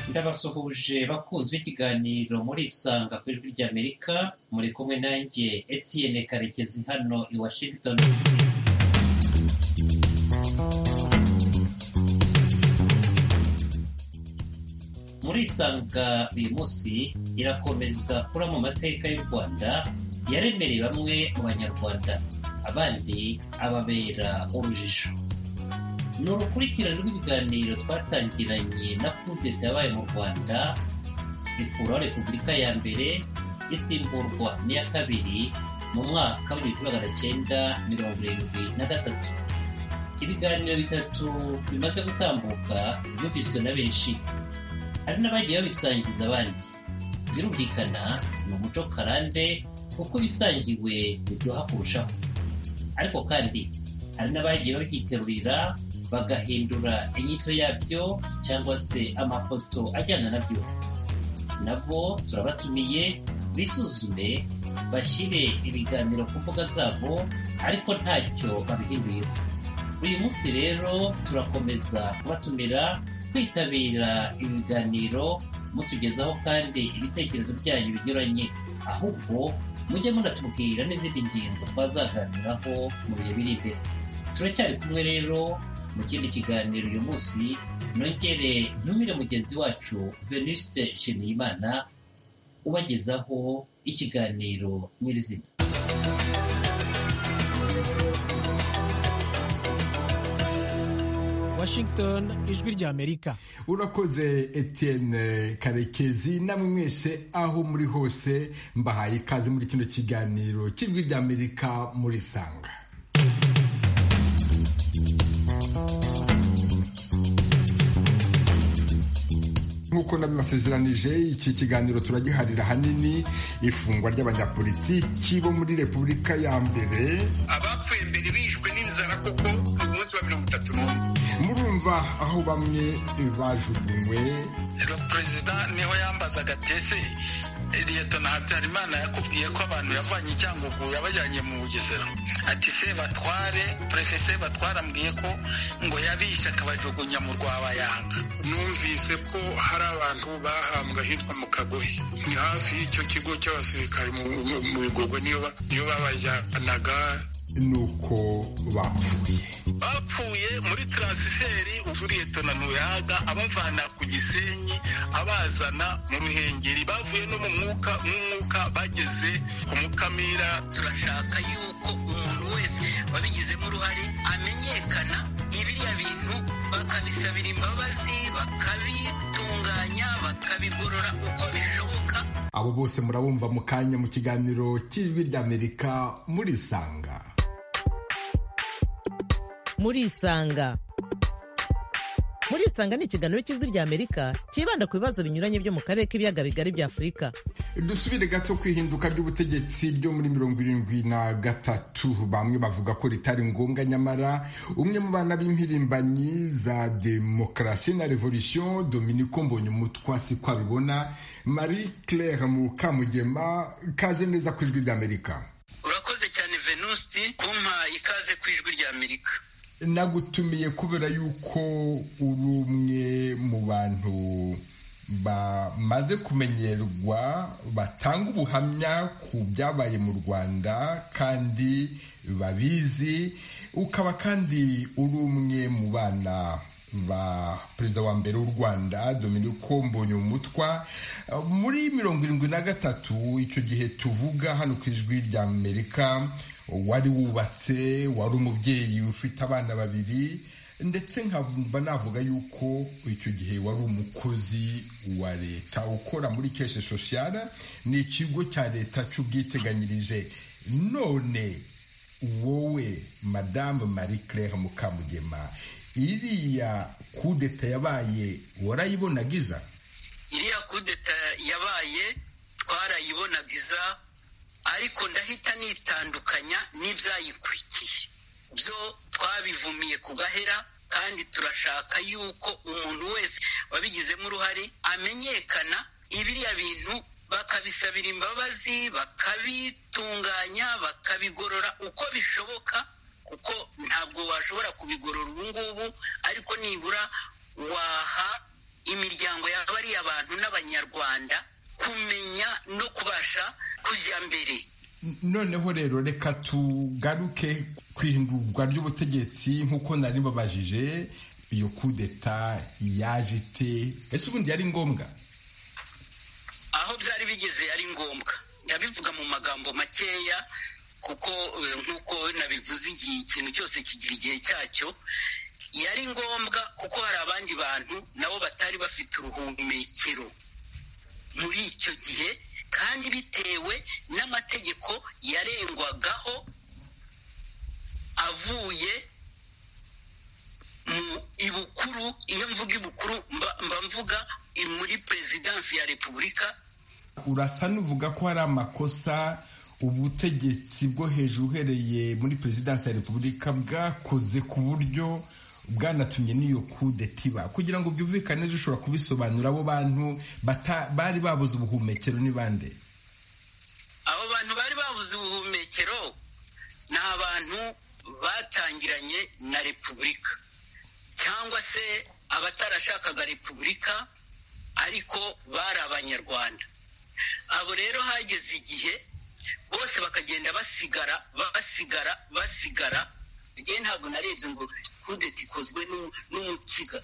Ndabasuhuje bakunzi b'ikiganiro muri Isanga ku ijwi ry'Amerika muri kumwe nanjye Etienne Karekezi hano i Washington DC muri Isanga uyu munsi irakomeza kuraba mu mateka y'u Rwanda yaremereye bamwe mu banyarwanda abandi ababera urujijo ni urukurikirane rw'ibiganiro twatangiranye na kudeta yabaye mu rwanda rikuraho repubulika ya mbere risimburwa n'iya kabiri mu mwaka w'igihumbi kimwe magana cyenda mirongo irindwi na gatatu ibiganiro bitatu bimaze gutambuka byumviswe na benshi hari n'abagiye babisangiza abandi birumvikana ni umuco karande kuko ibisangiwe biryoha kurushaho ariko kandi hari n'abagiye babyiterurira bagahindura inyito yabyo cyangwa se amafoto ajyana nabyo nabo turabatumiye bisuzume bashyire ibiganiro ku mbuga zabo ariko ntacyo babihinduyeho uyu munsi rero turakomeza kubatumira kwitabira ibiganiro mutugezaho kandi ibitekerezo byanyu binyuranye ahubwo mujye munatubwira n'izindi ngingo twazaganiraho mu bihe biri imbere turacyari kumwe rero mu kindi kiganiro uyu munsi nongere ntumire mugenzi wacu venuste nshimiyimana ubagezaho ikiganiro nyirizina washington ijwi ry'amerika urakoze etienne karekezi namwe mwese aho muri hose mbahaye ikaze muri kino kiganiro cy'ijwi ry'amerika muri sanga nk'uko nabibasezeranije iki kiganiro turagiharira ahanini ifungwa ry'abanyapolitiki bo muri repubulika ya mbere abapfuye mbere bishwe n'inzara koko ni umunsi wa mirongo itatu n'umwe murumva aho bamwe bajugunywe ero perezida niho yambazaga tese leta na habyarimana yakubwiye ko abantu yavanye i cyangugu yabajyanye mu bugesera ati se batware perefese batware ambwiye ko ngo yabishe akabajugunya mu rwabayanga numvise ko hari abantu bahambwe ahitwa mu kagoyi ni hafi y'icyo kigo cy'abasirikare mu- mu- mu bigogwe niyo ba- niyo babajyanaga nuko bapfuye bapfuye muri taransiferi uzuriyeta na ntuyaga abavana ku gisenyi abazana mu ruhengeri bavuye no mu mwuka mw'umwuka bageze ku mukamira turashaka yuko umuntu wese wabigizemo uruhare amenyekana ibiriya bintu bakabisabira imbabazi bakabitunganya bakabigorora uko bishoboka abo bose murabumva mu kanya mu kiganiro cy'ijwi ry'amerika murisanga murisanga murisanga ni ikiganiro cy'ijwi ry'amerika cyibanda ku bibazo binyuranye byo mu karere k'ibiyaga bigari bya afurika dusubire gato ku ihinduka ry'ubutegetsi ryo muri mirongo irindwi na gatatu bamwe bavuga ko ritari ngombwa nyamara umwe mu bana b'impirimbanyi za demokarasi na revolution dominiko mbonyumutwa si ko abibona marie claire mukamugema kaze neza ku ijwi ry'amerika urakoze cyane venusi kumpa ikaze ku ijwi ry'amerika nagutumiye kubera yuko uri umwe mu bantu bamaze kumenyerwa batanga ubuhamya ku byabaye mu rwanda kandi babizi ukaba kandi uri umwe mu bana ba perezida wa mbere w'u rwanda dominiko mbonyumutwa muri mirongo irindwi na gatatu icyo gihe tuvuga hano ku ijwi ry'amerika wari wubatse wari umubyeyi ufite abana babiri ndetse nkaba navuga yuko icyo gihe wari umukozi wa leta ukora muri keshe soshiyara ni ikigo cya leta cy'ubwiteganyirize none wowe madamu marie claire mukamugema iriya kudeta yabaye warayibonaga iza iriya kudeta yabaye twarayibonagiza ariko ndahita nitandukanya n'ibyayikurikiye byo twabivumiye ku gahera kandi turashaka yuko umuntu wese wabigizemo uruhare amenyekana ibiriya bintu bakabisabira imbabazi bakabitunganya bakabigorora uko bishoboka kuko ntabwo washobora kubigorora ubu ngubu ariko nibura waha imiryango ya bariya bantu n'abanyarwanda kumenya no kubasha kujya mbere noneho rero reka tugaruke ku ihindurwa ry'ubutegetsi nk'uko nari mbabajije iyo kudeta yaje ite ese ubundi yari ngombwa aho byari bigeze yari ngombwa ndabivuga mu magambo makeya kuko eh, nk'uko nabivuze igihe ikintu cyose kigira igihe cyacyo yari ngombwa kuko hari abandi bantu nabo batari bafite uruhumekero muri icyo gihe kandi bitewe n'amategeko yarengwagaho avuye mu ibukuru iyo mvuga ibukuru mba- mba mvuga i- muri perezidansi ya repubulika urasa n'uvuga ko hari amakosa ubutegetsi bwo hejuru uhereye muri perezidansi ya repubulika bwakoze ku buryo bwanatumye n'iyo kudeta iba kugira ngo byumvikane neza ushobora kubisobanura abo bantu bata- bari babuze ubuhumekero ni bande abo bantu bari babuze ubuhumekero ni abantu batangiranye na repubulika cyangwa se abatarashakaga repubulika ariko bari abanyarwanda abo rero hageze igihe bose bakagenda basigara basigara basigara njye ntabwo narebye ngo kudeta ikozwe n'u- n'umukiga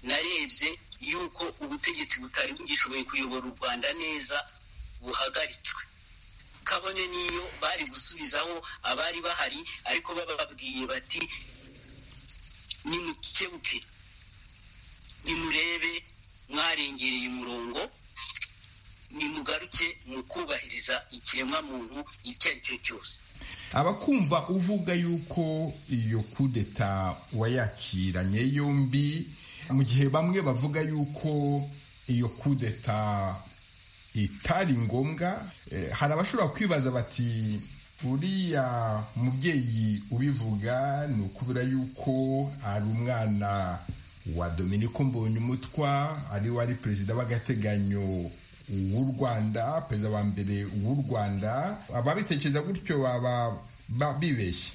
narebye yuko ubutegetsi butari bugishoboye kuyobora u rwanda neza buhagaritswe kabone n'iyo bari gusubizaho abari bahari ariko bababwiye bati nimukebuke nimurebe mwarengereye umurongo nimugaruke mu kubahiriza ikiremwamuntu icyo ari cyo cyose abakumva uvuga yuko iyo kudeta wayakiranye yombi mu gihe bamwe bavuga yuko iyo kudeta itari ngombwa eh, hari abashobora kwibaza bati uriya mubyeyi ubivuga ni ukubera yuko ari umwana wa dominiko mbonyumutwa ari wari perezida w'agateganyo w'u rwanda perezida wa mbere w'u rwanda ababitekereza gutyo baba ba- bibeshye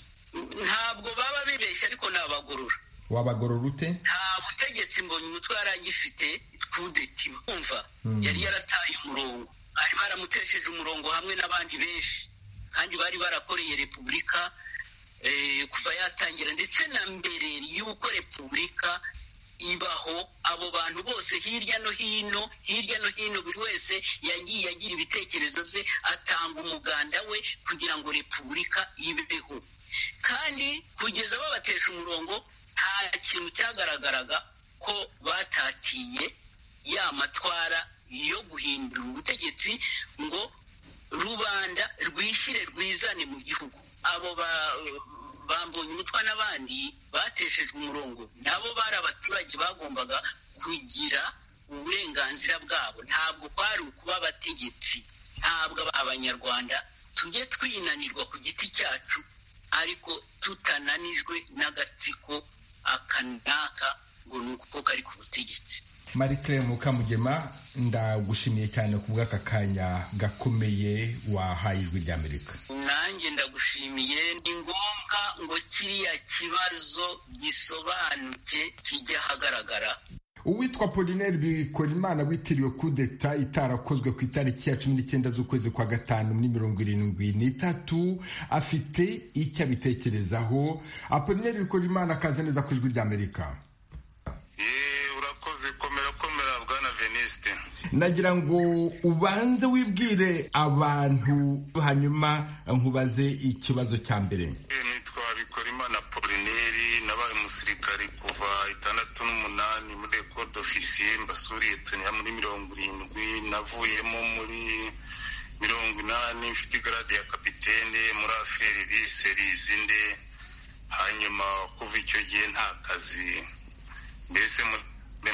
ntabwo baba bibeshye ariko ni abagorora wabagorora ute nta butegetsi mbonye umutwe yari agifite kudeti kumva yari yarataye umurongo bari baramutesheje umurongo hamwe n'abandi benshi kandi bari barakoreye repubulika eh, kuva yatangira ndetse na mbere y'uko repubulika ibaho abo bantu bose hirya no hino hirya no hino buri wese yagiye agira ibitekerezo bye atanga umuganda we kugira ngo repubulika ibeho kandi kugeza babatesha umurongo nta kintu cyagaragaraga ko batatiye ya matwara yo guhindura ubutegetsi ngo rubanda rwishyire rwizane mu gihugu abo ba- bambonye umutwa n'abandi bateshejwe umurongo nabo bari abaturage bagombaga kugira uburenganzira bwabo ntabwo kwari ukuba abategetsi ntabwo aba- abanyarwanda tujye twinanirwa ku giti cyacu ariko tutananijwe n'agatsiko akanaka ngo ni uko kari ku butegetsi marie claire mukamugema ndagushimiye cyane ku bw'aka kanya gakomeye wahaye ijwi ry'amerika nanjye ndagushimiye ni ngombwa ngo kiriya kibazo gisobanuke kijya ahagaragara uwitwa polinaire bikorimana witiriwe kudeta itarakozwe ku itariki ya cumi n'icyenda z'ukwezi kwa gatanu muri mirongo irindwi n'itatu afite icyo abitekerezaho apolinaire bikorimana akaza neza ku ijwi ry'amerika Ye, urakoze komera komera bwana venisite nagira ngo ubanze wibwire abantu hanyuma nkubaze ikibazo cya mbere nitwa bikorimana polineri nabaye umusirikare kuva itandatu n'umunani muri ekode ofisiye mbasuriye tuniya muri mirongo irindwi navuyemo muri mirongo inani mfite igarade ya kapitene muri aferi bise rizinde hanyuma kuva icyo gihe nta kazi mbese muri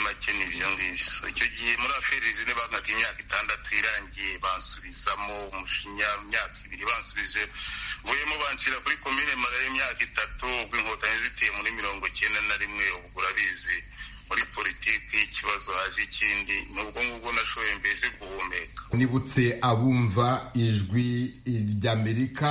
make ni ibyo ngibyo icyo gihe muri aferi zine bankaga imyaka itandatu irangiye bansubizamo umushinya imyaka ibiri bansubije mvuyemo banshyira kuri komine mara y'imyaka itatu ubwo inkotanyi ziteye muri mirongo icyenda na rimwe ubwo urabizi muri politiki ikibazo haje ikindi ni ubwo ngubwo nashoboye mbese guhumeka nibutse abumva ijwi ry'amerika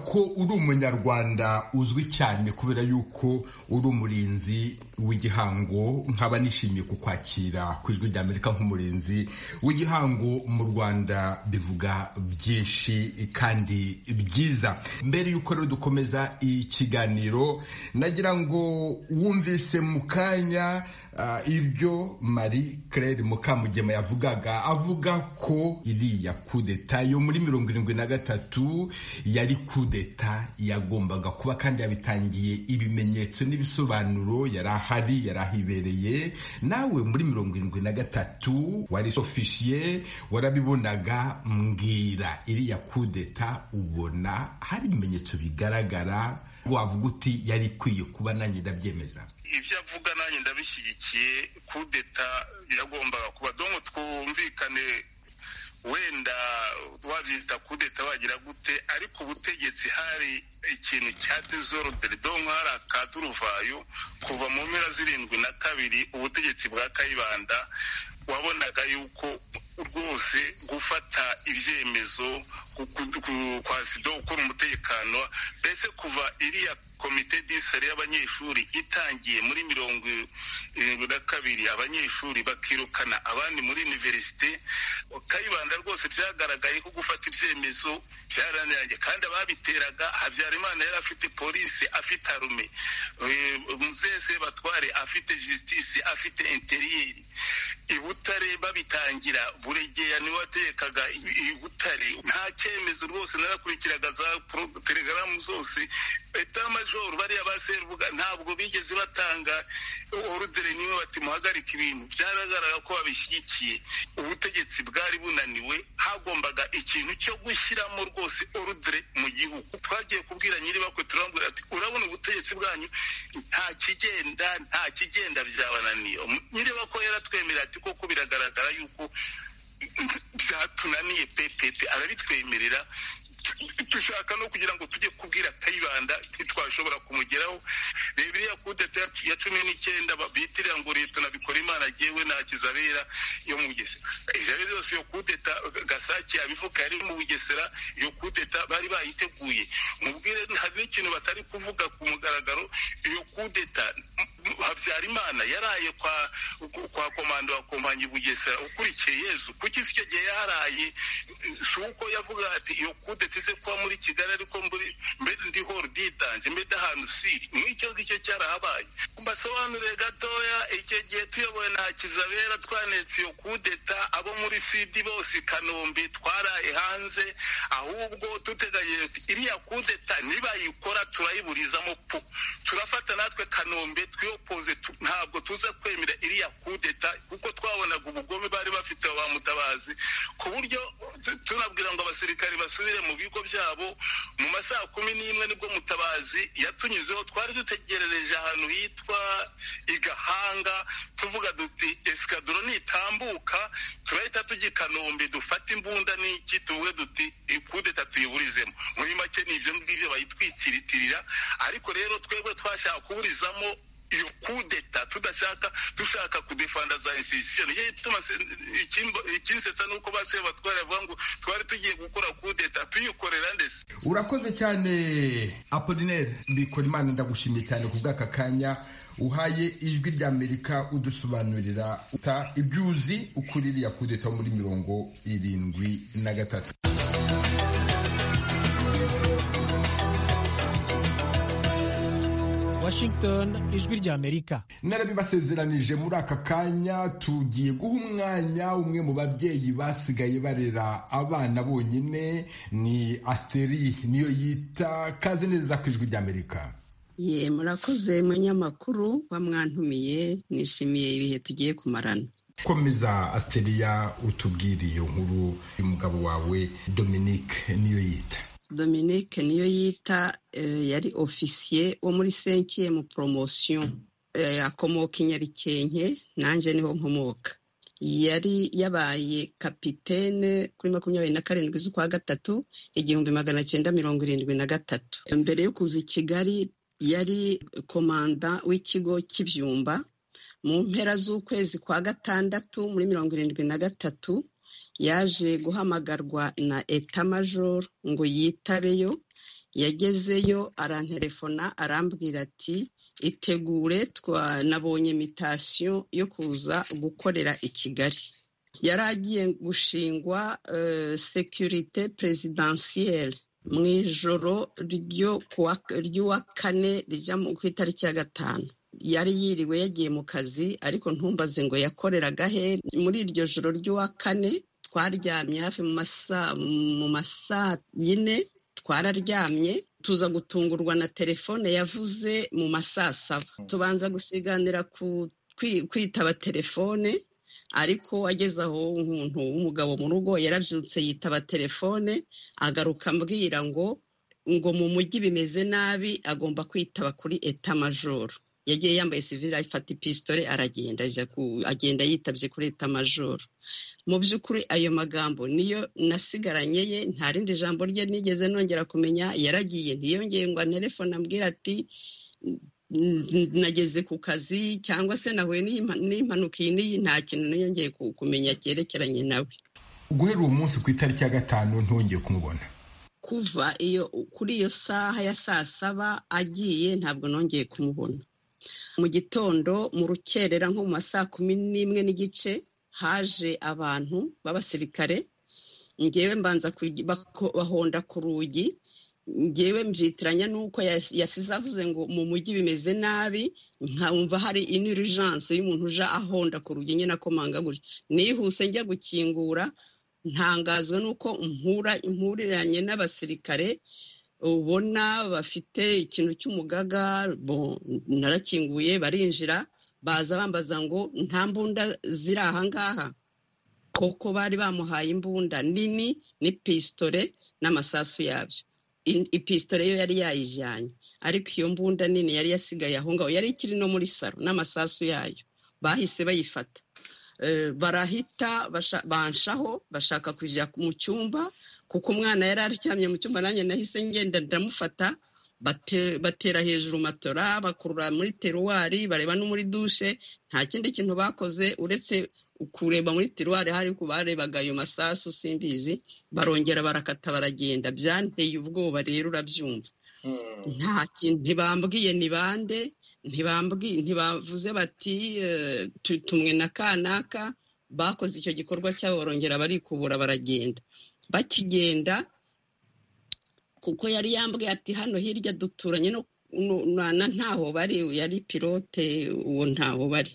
ko uri umunyarwanda uzwi cyane kubera yuko uri umurinzi w'igihango nkaba nishimiye kukwakira ku ijwi ry'amerika nk'umurinzi w'igihango mu rwanda bivuga byinshi kandi byiza mbere y'uko rero dukomeza ikiganiro nagira ngo wumvise mu kanya ibyo marie claire mukamugema yavugaga avuga ko iriya kudeta yo muri mirongo irindwi na gatatu yari kudeta yagombaga kuba kandi yabitangiye ibimenyetso n'ibisobanuro yari ahari yari ahibereye nawe muri mirongo irindwi na gatatu wari ofisiye warabibonaga mbwira iriya kudeta ubona hari ibimenyetso bigaragara wavuga uti yari ikwiye kuba nanjye ndabyemeza ibyo avuga nanjye ndabishyigikiye kudeta iragombaga kuba donko twumvikane wenda wabyita kudeta wagira gute ariko ubutegetsi hari ikintu cya dezoruderi donko hari akaduruvayo kuva mu mpera zirindwi na kabiri ubutegetsi bwa kayibanda wabonaga yuko rwose gufata ibyemezo kwa sido ukora umutekano mbese kuva iriya komite disere y'abanyeshuri itangiye muri mirongo irindwi na kabiri abanyeshuri bakirukana abandi muri iniverisite kayibanda rwose byagaragaye ko gufata ibyemezo byaraniranye kandi ababiteraga habyarimana yari afite polisi afite arume muzese batware afite jisitisi afite interiyeri i butare babitangira buregeya niwe watekaga i butare nta cyemezo rwose narakurikiraga za telegaramu zose etamajoro bariya ba serubuga ntabwo bigeze batanga orudere niwe bati muhagarika ibintu byaragaragara ko babishyigikiye ubutegetsi bwari bunaniwe hagombaga ikintu cyo gushyiramo rwose orudere mu gihugu twagiye kubwira nyiribakwe turambwira ati urabona ubutegetsi bwanyu nta kigenda nta kigenda byabananiye nyiribakwe yaratwemerera ati koko biragaragara yuko byatunaniye pepepe arabitwemerera dushaka no kugira ngo tujye kubwira kayibanda ntitwashobora kumugeraho reba iriya kudeta ya cumi n'icyenda bitirira ngo leta nabikora imana agewe nta kizabera yo mu bugesera izabera yose iyo kudeta gasake yabivuga yari mu bugesera iyo kudeta bari bayiteguye mubwire hari n'ikintu batari kuvuga ku mugaragaro iyo kudeta habyarimana yaraye kwa kwa komando wa kompanyi bugesera ukurikiye yezu kuki icyo gihe yaraye si uko yavuga ati iyo kudeta tese kuba muri kigali ariko mbere ndi horo ditanze mbere ahantu siri nk'icyo ngicyo cyarahabaye mbasobanurire gatoya icyo gihe tuyoboye na kizabera twanetse iyo kudeta abo muri sidi bose i kanombe twaraye hanze ahubwo duteganyije iriya kudeta nibayikora turayiburizamo pu turafata natwe kanombe twiyopoze ntabwo tuza kwemera iriya kudeta kuko twabonaga ubugome bari bafite ba mutabazi ku buryo tunabwira ngo abasirikari basubire mu bigo byabo mu masaha kumi n'imwe nibwo mutabazi yatunyuzeho twari dutegerereje ahantu hitwa igahanga tuvuga duti esikaduro nitambuka turahita tujya i kanombe dufate imbunda n'iki tuvuge duti ikudeta tuyiburizemo muri make ni ibyo ngibyo bayitwikiritirira ariko rero twebwe twashaka kuburizamo iyo kudeta tudashaka dushaka kudefanda za institution ye ituma ikinsetsa nuko base batwara bavuga ngo twari tugiye gukora kudeta tuyikorera ndese urakoze cyane Apollinaire mbikora imana ndagushimiye cyane ku bw'aka kanya uhaye ijwi rya amerika udusobanurira ibyo uzi ukuri iriya kudeta muri mirongo irindwi na gatatu Washington ijwi ry'Amerika narabibasezeranije muri aka kanya tugiye guha umwanya umwe mu babyeyi basigaye barera abana bonyine ni Asteri niyo yita kazi neza ku ijwi ry'Amerika ye murakoze munyamakuru bamwantumiye nishimiye ibihe tugiye kumarana komeza Asteriya utubwire iyo nkuru y'umugabo wawe Dominique niyo yita Dominique niyo yita yari ofisiye wo muri senkiye mu poromosiyo akomoka i Nyabikenke nanjye niho nkomoka yari yabaye kapitene kuri makumyabiri na karindwi z'ukwa gatatu igihumbi magana cyenda mirongo irindwi na gatatu mbere yo kuza i kigali yari komanda w'ikigo cy'ibyumba mu mpera z'ukwezi kwa gatandatu muri mirongo irindwi na gatatu yaje guhamagarwa na etamajoro ngo yitabeyo yagezeyo aranterefona arambwira ati itegure nabonye imitasiyo yo kuza gukorera i kigali yari agiye gushingwa sekirite perezidansiyeri mu ijoro ry'uwa kane rijya ku itariki ya gatanu yari yiriwe yagiye mu kazi ariko ntumbaze ngo yakoreraga he muri iryo joro ry'uwa kane twaryamye hafi mu masaa yine twararyamye tuza gutungurwa na telefone yavuze mu masaa saba tubanza gusiganira kwitaba telefone ariko ageze aho umuntu w'umugabo mu rugo yarabyutse yitaba telefone agaruka ambwira ngo ngo mu mujyi bimeze nabi agomba kwitaba kuri eta majoro yagiye yambaye sivire afata ipisitore aragenda agenda yitabye kuri leta majoro mu by'ukuri ayo magambo niyo nasigaranye ye nta rindi jambo rye nigeze nongera kumenya yaragiye ntiyongeye ngo anterefone ambwira ati nageze ku kazi cyangwa se nahuye n'impanuka iyi n'iyi nta kintu niyongeye kumenya cyerekeranye nawe guhera uwo munsi ku itariki ya gatanu ntongeye kumubona kuva iyo kuri iyo saha ya saa saba agiye ntabwo nongeye kumubona mu gitondo mu rukerera nko mu ma saa kumi n'imwe n'igice haje abantu b'abasirikare ngewe mbanza bahonda ku rugi ngewe mbyitiranya n'uko yasize avuze ngo mu mujyi bimeze nabi nkumva hari inirijanse y'umuntu uje ahonda ku rugi nyine akomanga gutya nihuse njya gukingura ntangazwa n'uko mpuriranye n'abasirikare ubona bafite ikintu cy'umugaga narakinguye barinjira baza bambaza ngo nta mbunda ziri aha ngaha koko bari bamuhaye imbunda nini n'ipisitore n'amasasu yabyo ipisitore yo yari yayijyanye ariko iyo mbunda nini yari yasigaye aho ngaho yari ikiri no muri saro n'amasasu yayo bahise bayifata barahita banshaho bashaka kujya mu cyumba kuko umwana yari aryamye mu cyumba nanjye nahise ngenda ndamufata batera hejuru matora bakurura muri teruwari bareba no muri dushe nta kindi kintu bakoze uretse kureba muri teruwari hari ku barebaga ayo masasu simbizi barongera barakata baragenda byanteye ubwoba rero urabyumva nta kintu ntibambwiye ni bande ntibavuze bati tumwe na kanaka bakoze icyo gikorwa cyabo barongera barikubura baragenda bakigenda kuko yari yambwiye ati hano hirya duturanye na ntaho bari yari pilote uwo ntaho bari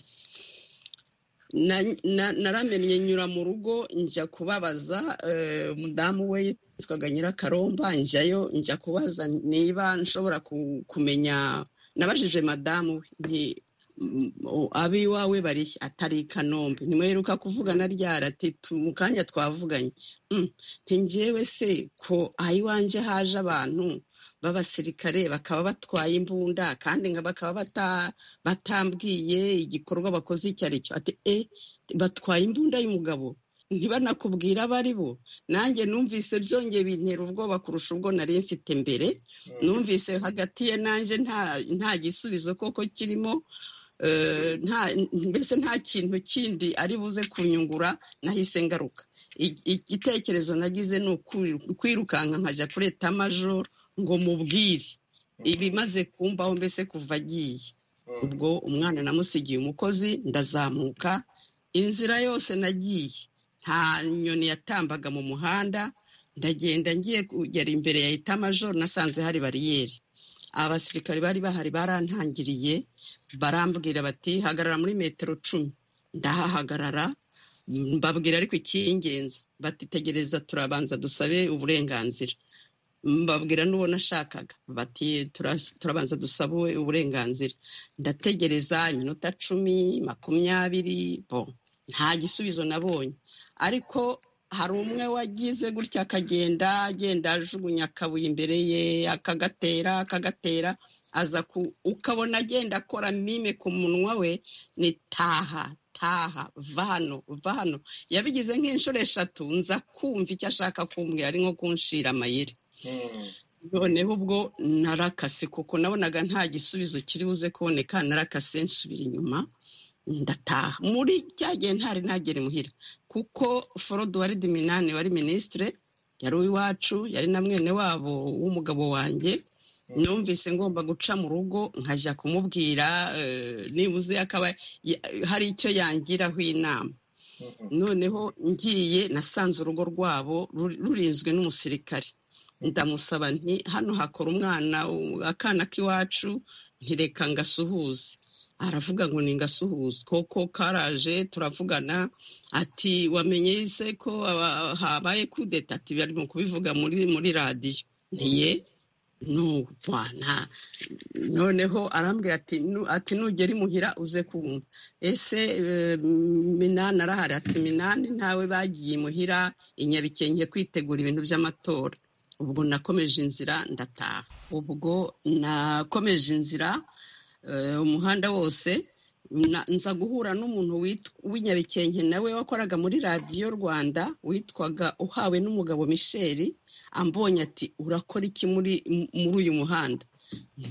naramenye nyura mu rugo njya kubabaza umudamu we yitwaga nyirakaromba njyayo njya kubaza niba nshobora kumenya nabajije madamu we abiwawe bari atari i kanombe ntimweruka kuvugana ryara ati mu kanya twavuganye ntingewe se ko ayiwanjye haje abantu b'abasirikare bakaba batwaye imbunda kandi bakaba batambwiye igikorwa bakoze icyo ari cyo ati e batwaye imbunda y'umugabo ntibanakubwira abo ari bo nanjye numvise byongeye bintera ubwoba kurusha ubwo nari mfite mbere numvise hagati ye nanjye nta gisubizo koko kirimo mbese nta kintu kindi ari buze kunyungura nahise ngaruka igitekerezo nagize ni ukwirukanka nkajya kuri etamajoro ngo mubwire ibimaze kumbaho mbese kuva agiye ubwo umwana namusigiye umukozi ndazamuka inzira yose nagiye nta nyoni yatambaga mu muhanda ndagenda ngiye kugera imbere ya etamajoro nasanze hari bariyeri abasirikare bari bahari barantangiriye barambwira bati hagarara muri metero cumi ndahahagarara mbabwira ariko icy'ingenzi batitegereza turabanza dusabe uburenganzira mbabwira n'uwo nashakaga bati turabanza dusabe uburenganzira ndategereza iminota cumi makumyabiri bo nta gisubizo nabonye ariko hari umwe wagize gutya akagenda agenda ajugunya akabuye imbere ye akagatera akagatera aza ku ukabona agenda akora mime ku munwa we ni taha taha va hano va hano yabigize nk'inshuro eshatu nza kumva icyo ashaka kumbwira ari nko kunshira amayeri noneho ubwo narakase kuko nabonaga nta gisubizo kiri buze kuboneka narakase nsubira inyuma ndataha muri cya gihe ntari ntagere imuhira kuko forodi wari diminani wari minisitire yari uw'iwacu yari na mwene wabo w'umugabo wanjye numvise ngomba guca mu rugo nkajya kumubwira nibuze akaba hari icyo yangiraho inama noneho ngiye nasanze urugo rwabo rurinzwe n'umusirikare ndamusaba nti hano hakora umwana akana k'iwacu ntireka ngasuhuze aravuga ngo ni ngasuhuze koko karaje turavugana ati wamenye se ko habaye kudeta ati bari mu kubivuga muri muri radiyo ntiye nubana noneho arambwira ati nugera imuhira uze kumva ese minani arahari ati minani ntawe bagiye imuhira inyabikenke kwitegura ibintu by'amatora ubwo nakomeje inzira ndataha ubwo nakomeje inzira umuhanda wose nza guhura n'umuntu w'inyabikenke nawe wakoraga muri radiyo rwanda witwaga uhawe n'umugabo misheri ambonye ati urakora iki muri muri uyu muhanda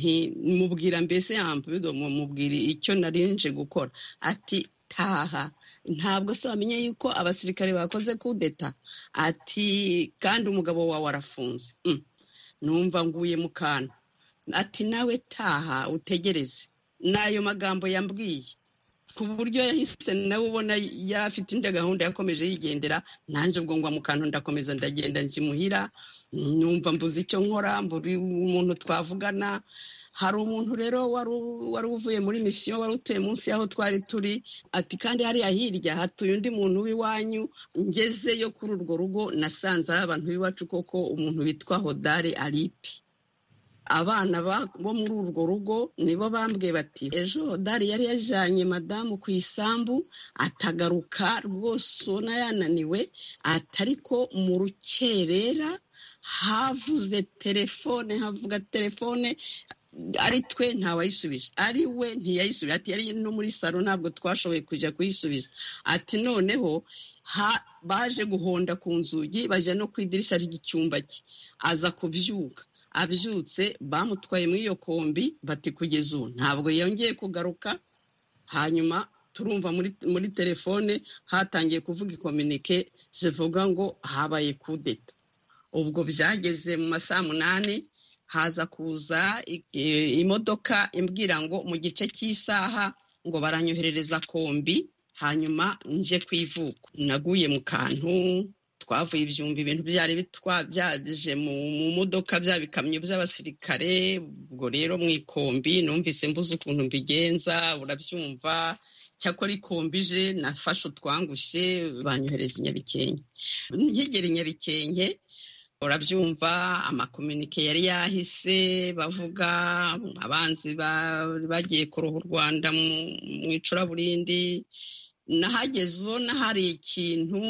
ntimubwira mbese yambudo mubwira icyo narinje gukora ati taha ntabwo se wamenye yuko abasirikare bakoze kudeta ati kandi umugabo wawe arafunze numva nguye mu kantu ati nawe taha utegereze ni ayo magambo yambwiye ku buryo yahise nawe ubona yari afite indi gahunda yakomeje yigendera nanjye ubwo ngwa mu kantu ndakomeza ndagenda nzimuhira numva mbuze icyo nkora mburi umuntu twavugana hari umuntu rero wari uvuye muri misiyo wari utuye munsi y'aho twari turi ati kandi hariya hirya hatuye undi muntu w'iwanyu ngezeyo kuri urwo rugo nasanze ari abantu b'iwacu koko umuntu witwa hodare aripi abana bo muri urwo rugo nibo bambwiye bati ejo hodari yari yajyanye madamu ku isambu atagaruka rwose ubona yananiwe atariko mu rukerera havuze telefone havuga telefone ari twe ntawayisubije ari we ntiyayisubije ati yari no muri salo ntabwo twashoboye kujya kuyisubiza ati noneho baje guhonda ku nzugi bajya no ku idirishya ry'icyumba cye aza kubyuka abyutse bamutwaye muri iyo kombi bati kugeza ubu ntabwo yongeye kugaruka hanyuma turumva muri telefone hatangiye kuvuga ikominike zivuga ngo habaye kudeta ubwo byageze mu masaha munani haza kuza imodoka imbwira ngo mu gice cy'isaha ngo baranyoherereza kombi hanyuma nje kwivuko naguye mu kantu twavuye ibyumba ibintu byari byaje mu modoka bya bikamyo by'abasirikare ubwo rero mu ikombi numvise mbuze ukuntu mbigenza urabyumva cyakora ikombije nafashe utwangushye banyohereza inyabikenke nkigera inyabikenke urabyumva amakominike yari yahise bavuga abanzi bagiye kuroha u rwanda mu icuraburindi nahageze ubona hari ikintu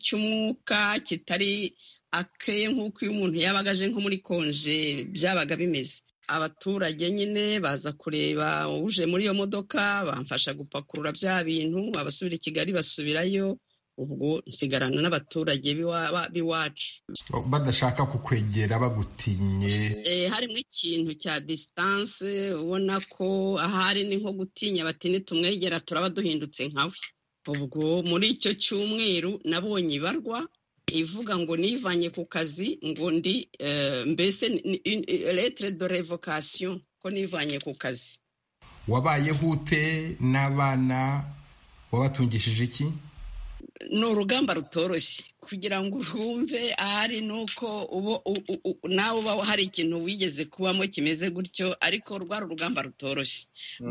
cy'umwuka kitari akeye nk'uko iyo umuntu yabaga aje nko muri konje byabaga bimeze abaturage nyine baza kureba uje muri iyo modoka bamfasha gupakurura bya bintu abasubira i kigali basubirayo ubwo nsigarana n'abaturage b'iwacu badashaka kukwegera bagutinye harimo ikintu cya disitanse ubona ko ahari ni nko gutinya bati nitumwegera turaba duhindutse nkawe ubwo muri icyo cyumweru nabonye ibarwa ivuga ngo nivanye ku kazi ngo ndi mbese letere de revokasiyo ko nivanye ku kazi wabayeho ute n'abana wabatungishije iki ni urugamba rutoroshye kugira ngo urwumve ahari ni uko nawe uba hari ikintu wigeze kubamo kimeze gutyo ariko rwari urugamba rutoroshye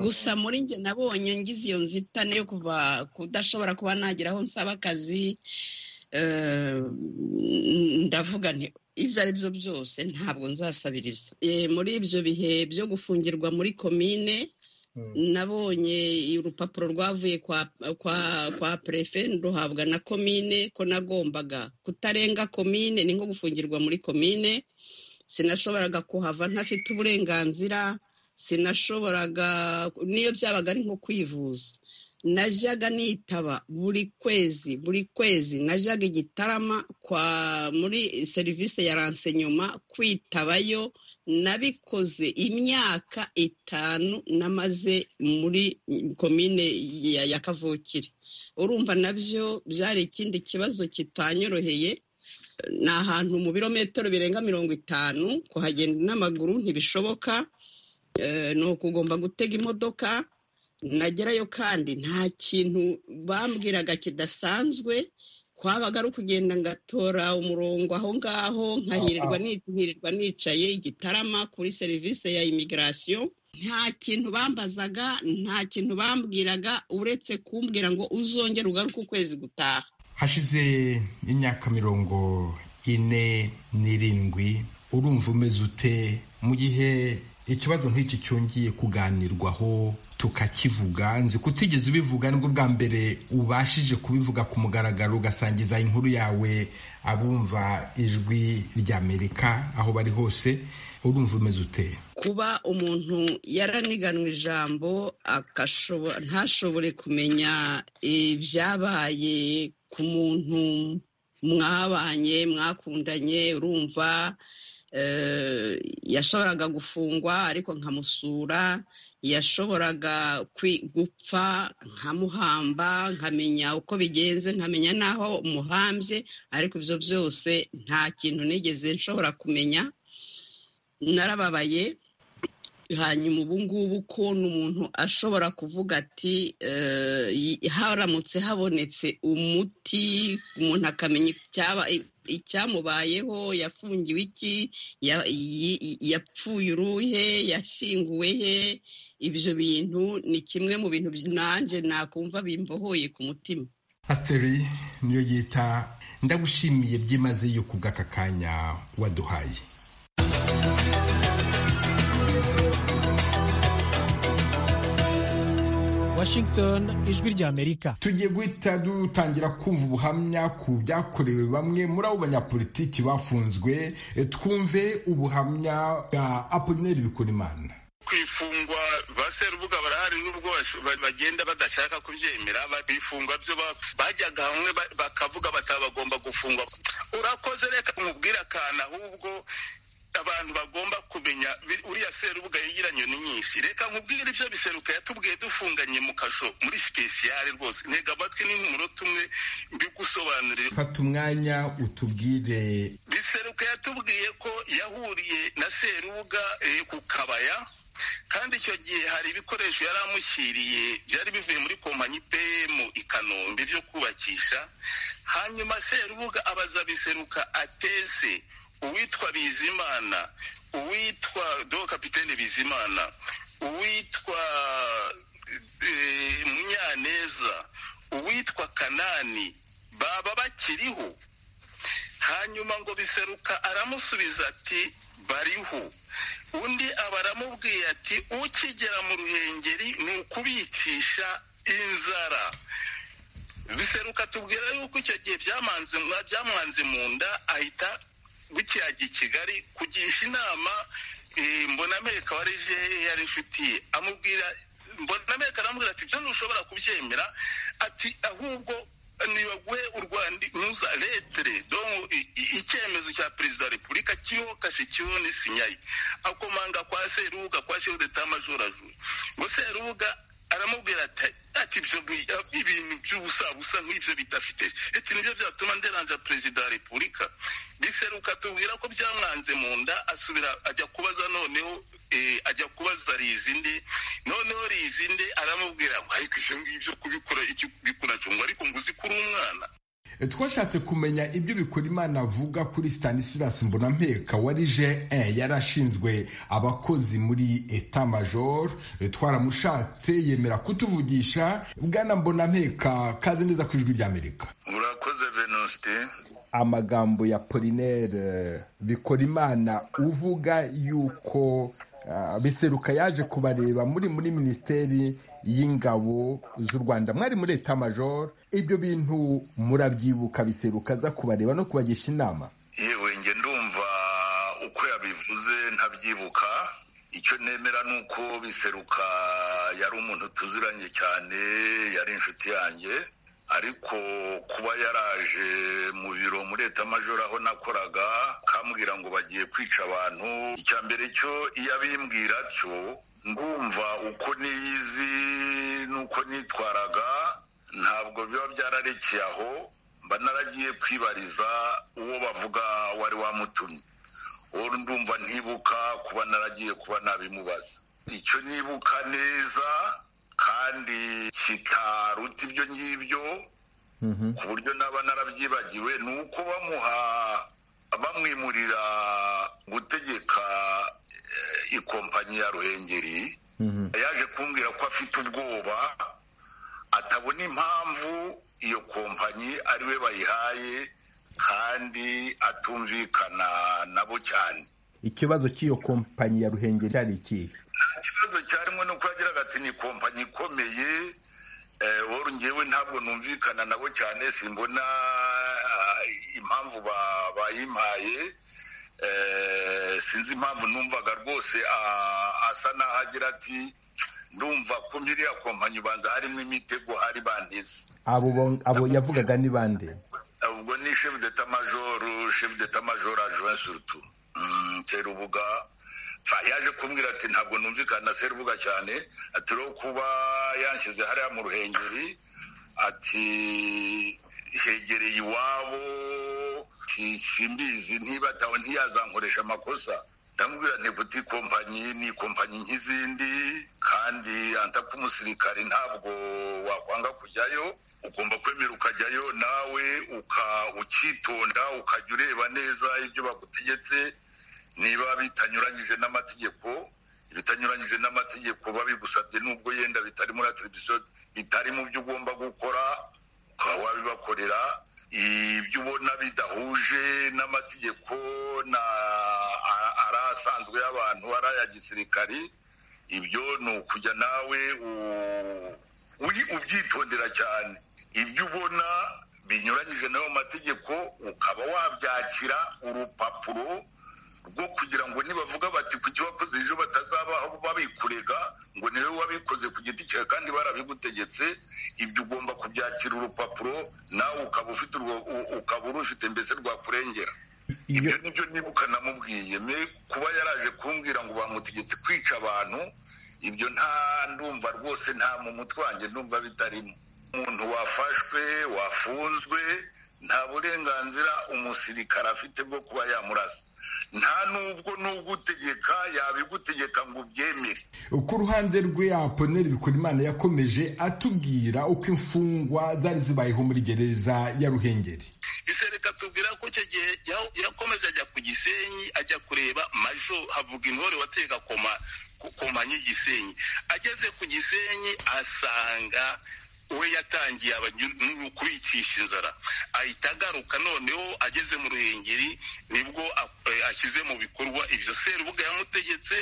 gusa muri njye nabonye ngize iyo nzitane yo kuva kudashobora kuba nagira aho nsaba akazi ndavuga nti ibyo ari byo byose ntabwo nzasabiriza muri ibyo bihe byo gufungirwa muri komine nabonye urupapuro rwavuye kwa perefe ruhabwa na komine ko nagombaga kutarenga komine ni nko gufungirwa muri komine sinashoboraga kuhava ntafite uburenganzira sinashoboraga n'iyo byabaga ari nko kwivuza najyaga nitaba buri kwezi buri kwezi najyaga igitarama kwa muri serivisi ya ransenyoma kwitabayo nabikoze imyaka itanu namaze muri komine ya kavukire urumva nabyo byari ikindi kibazo kitanyoroheye ni ahantu mu birometero birenga mirongo itanu kuhagenda n'amaguru ntibishoboka ni ukugomba gutega imodoka nagerayo kandi nta kintu bambwiraga kidasanzwe kwabaga ari ukugenda ngatora umurongo aho ngaho nkahirirwa nitihirirwa nicaye igitarama kuri serivisi ya imigirasiyo nta kintu bambazaga nta kintu bambwiraga uretse kumbwira ngo uzongere ugaruke ukwezi gutaha hashize imyaka mirongo ine n'irindwi urumva umeze ute mu gihe ikibazo nk'iki cyongeye kuganirwaho tukakivuga nzi kutigeze ubivuga nibwo bwa mbere ubashije kubivuga ku mugaragaro ugasangiza inkuru yawe abumva ijwi ry'amerika aho bari hose urumva umeze ute kuba umuntu yaraniganwe ijambo ntashobore kumenya ibyabaye ku muntu mwabanye mwakundanye urumva yashoboraga gufungwa ariko nkamusura yashoboraga gupfa nkamuhamba nkamenya uko bigenze nkamenya n'aho muhambye ariko ibyo byose nta kintu nigeze nshobora kumenya narababaye hanyuma ubu ngubu ukuntu umuntu ashobora kuvuga ati haramutse habonetse umuti umuntu akamenya icyamubayeho yafungiwe iki yapfuye uruhe yashinguwe he ibyo bintu ni kimwe mu bintu nanjye nakumva bimbohoye ku mutima asiteri niyo yita ndagushimiye byimazeyo ku bw'aka kanya waduhaye Washington ijwi ry'Amerika tugiye guhita dutangira kumva ubuhamya ku byakorewe bamwe muri abo banyapolitiki bafunzwe twumve ubuhamya bwa Apollinaire Bikorimana ku ifungwa ba serubuga barahari n'ubwo bagenda badashaka kubyemera bifungwa byo bajyaga hamwe bakavuga batabagomba gufungwa urakoze reka umubwire akantu ahubwo abantu bagomba kumenya uriya serubuga yegeranye ni nyinshi reka nkubwire ibyo biseruka yatubwiye dufunganye mu kasho muri sipesiyare rwose ntega amatwi n'inkumunota umwe mbigusobanurire fata umwanya utubwire biseruka yatubwiye ko yahuriye na serubuga ku kabaya kandi icyo gihe hari ibikoresho yari amushyiriye byari bivuye muri kompanyi pm i kanombe byo kubakisha hanyuma serubuga abaza biseruka atese uwitwa bizimana uwitwa do kapitene bizimana uwitwa munyaneza uwitwa kanani baba bakiriho hanyuma ngo biseruka aramusubiza ati bariho undi aba aramubwiye ati ukigera mu ruhengeri ni ukubicisha inzara biseruka tubwira yuko icyo gihe byamwanze mu nda ahita bukiragi kigali kugisha inama mbona amerika warije yari inshuti amubwira mbona amerika aramubwira ati ibyo ntushobora kubyemera ati ahubwo ntibaguhe u rwanda ntuza letere icyemezo cya perezida wa repubulika kiriho kasikiho n'isinyari akomanga kwa serubuga kwa shefu d'etat majorajuru ngo serubuga aramubwira ati ati ibyo ibintu by'ubusabusa nk'ibyo bidafite ati nibyo byatuma nderanza perezida wa repubulika biseruka tubwira ko byamwanze mu nda asubira ajya kubaza noneho ajya kubaza rizinde noneho rizinde aramubwira ngo ariko ibyo ngibyo kubikora icyo kubikora ngo ariko ngo uzi ko uri umwana twashatse kumenya ibyo bikora imana avuga kuri Stanislas mbonampeka wari je yari ashinzwe abakozi muri eta major twaramushatse yemera kutuvugisha bwana mbonampeka kaze neza ku ijwi ry'amerika murakoze venuste amagambo ya polinere bikora imana uvuga yuko biseruka yaje kubareba muri muri minisiteri y'ingabo z'u rwanda mwari muri eta major ibyo bintu murabyibuka biseruka aza kubareba no kubagisha inama yewe njye ndumva uko yabivuze ntabyibuka icyo nemera ni uko biseruka yari umuntu tuziranye cyane yari inshuti yanjye ariko kuba yaraje mu biro muri etamajoro aho nakoraga kambwira ngo bagiye kwica abantu icya mbere cyo iyo abimbwira atyo ndumva uko niyizi n'uko nitwaraga ntabwo biba byararekeye aho mba naragiye kwibariza uwo bavuga wari wamutumye uwo ndumva ntibuka kuba naragiye kuba nabimubaza icyo nibuka neza kandi kitaruta ibyo ngibyo ku buryo naba narabyibagiwe ni uko bamuha bamwimurira gutegeka eh, ikompanyi ya ruhengeri yaje kumbwira ko afite ubwoba atabona impamvu iyo kompanyi ari we bayihaye kandi atumvikana nabo cyane ikibazo cy'iyo kompanyi ya ruhengeri cyari ikihe nta kibazo cyarimo ni uko yagiraga ati ni kompanyi ikomeye wowe ngewe ntabwo numvikana nabo cyane simbona ah, impamvu ba- bayimpaye Eh, sinzi impamvu numvaga rwose ah, asa n'aho agira ati ndumva ko nkiriya kompanyi ubanza harimo imitego hari bandize abo bo- abo yavugaga ni bande ubwo ni chef d'état major chef d'état major adjoint surtout Mm, serubuga Fa, yaje kumbwira ati ntabwo numvikana na serubuga cyane ati rero kuba yanshyize hariya mu ruhengeri ati hegereye iwabo si- simbizi niba atawe ntiyazankoresha amakosa ndamubwira nti kuti kompanyi ni kompanyi nk'izindi kandi anta k'umusirikari ntabwo wakwanga kujyayo ugomba kwemera ukajyayo nawe uka ukitonda ukajya ureba neza ibyo bagutegetse niba bitanyuranyije n'amategeko ibitanyuranyije n'amategeko babigusabye nubwo yenda bitari muri atiribisiyo bitari mu byo ugomba gukora ukaba wabibakorera ibyo ubona bidahuje n'amategeko na a- ari asanzwe y'abantu ari aya gisirikari ibyo ni ukujya nawe u- uyi- ubyitondera cyane ibyo ubona binyuranyije n'ayo mategeko ukaba wabyakira urupapuro rwo kugira ngo nibavuga bati ku cyo wakoze ejo batazabaho babikurega ngo niwe wabikoze ku giti cyawe kandi barabigutegetse ibyo ugomba kubyakira urupapuro nawe ukaba ufite urwo- u- ukaba urufite mbese rwakurengera Iyo- ibyo nibyo nibuka namubwiye me kuba yaraje kumbwira ngo bamutegetse kwica abantu ibyo nta ndumva rwose nta mu mutwe wanjye ndumva bitarimo umuntu wafashwe wafunzwe nta burenganzira umusirikare afite bwo kuba yamurasa nta nubwo nubwo utegeka yabigutegeka ngo ubyemere ku ruhande rwe aponeri bikurimana yakomeje atubwira uko imfungwa zari zibayeho muri gereza ya ruhengeri ese reka tubwira ko icyo gihe ya- yakomeje ajya ku gisenyi ajya kureba majo havuga intore watega koma ku- kompanyi gisenyi ageze ku gisenyi asanga we yatangiye abanyu- kubicisha inzara ahita agaruka noneho ageze mu ruhengeri nibwo a- eh, ashyize mu bikorwa ibyo serubuga yamutegetse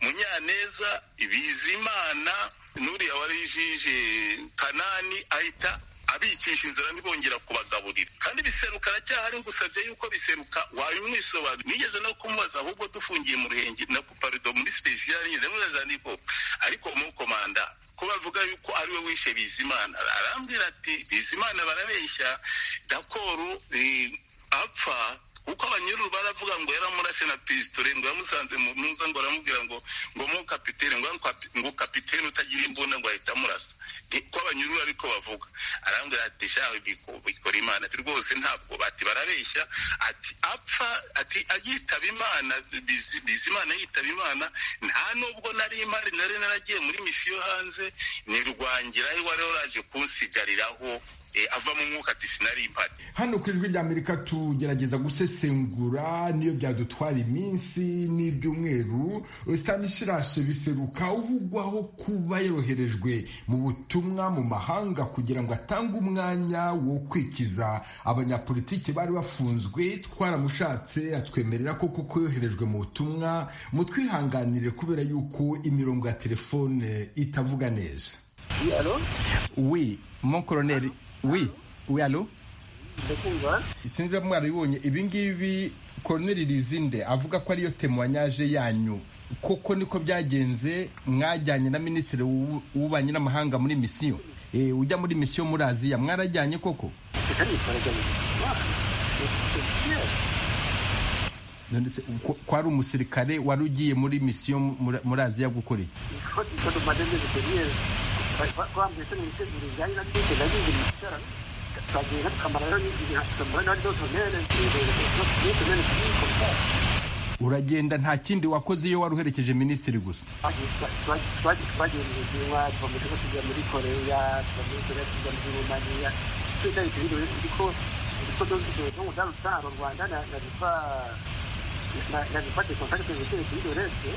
munyaneza bizimana n'uriya wari jije kanani ahita abicisha inzira ntibongera kubagaburira kandi biseruka aracyahari ngusabye yuko biseruka wabimwisobanurira nigeze no kumubaza ahubwo dufungiye mu ruhenge na parido muri sipesiyali nyine mubaza niko ariko mu komanda ko bavuga yuko ari we wishe bizimana arambwira ati bizimana barabeshya dakoro eh, apfa kuko abanyururu baravuga ngo yaramurase na pisitore ngo yamusanze mu ntuza ngo aramubwira ngo ngo mu kapitene ngo kapi- ngo kapitene utagira imbunda ngo ahita amurasa Ni- ko abanyururu ariko bavuga arambwira ati shawe biko- bikora imana ati rwose ntabwo bati barabeshya ati apfa ati agitaba imana bizi bizi imana yitaba imana nta nubwo nari imari nari naragiye muri misiyo hanze ni rwangira aho wari waraje kunsigariraho eh, ava mu mwuka ati sinari impari hano ku ijwi ry'amerika tugerageza gusesengura niyo byadutwara iminsi n'ibyumweru stanisirashe biseruka uvugwaho kuba yoroherejwe mu butumwa mu mahanga kugira ngo atange umwanya wo kwikiza abanyapolitiki bari bafunzwe twaramushatse atwemerera ko kuko yoherejwe mu butumwa mutwihanganire kubera yuko imirongo ya telefone itavuga neza Oui, mon colonel. Oui, oui, allô sinzi niba mwarabibonye ibi ngibi koroneri rizinde avuga ko ariyo temwanyaje yanyu koko niko byagenze mwajyanye na minisitiri w'ubu- w'ububanyi n'amahanga muri misiyo Eh, ujya muri misiyo muri aziya mwarajyanye koko None se ko- ko ari umusirikare wari ugiye muri misiyo muri- muri aziya gukora iki bagiye batwambara rero n'igihe hakambara na ryo tonere n'igihe tonere uragenda nta kindi wakoze iyo wari uherekeje minisitiri gusa twagiye mu buhinwa tuva mu gihugu tujya muri koreya tuva muri koreya tujya muri rumaniya twese ari ibintu ariko ariko dore ko mu cyaro cyaro u rwanda na rifa na rifa de kontakite ziteye kuri dorese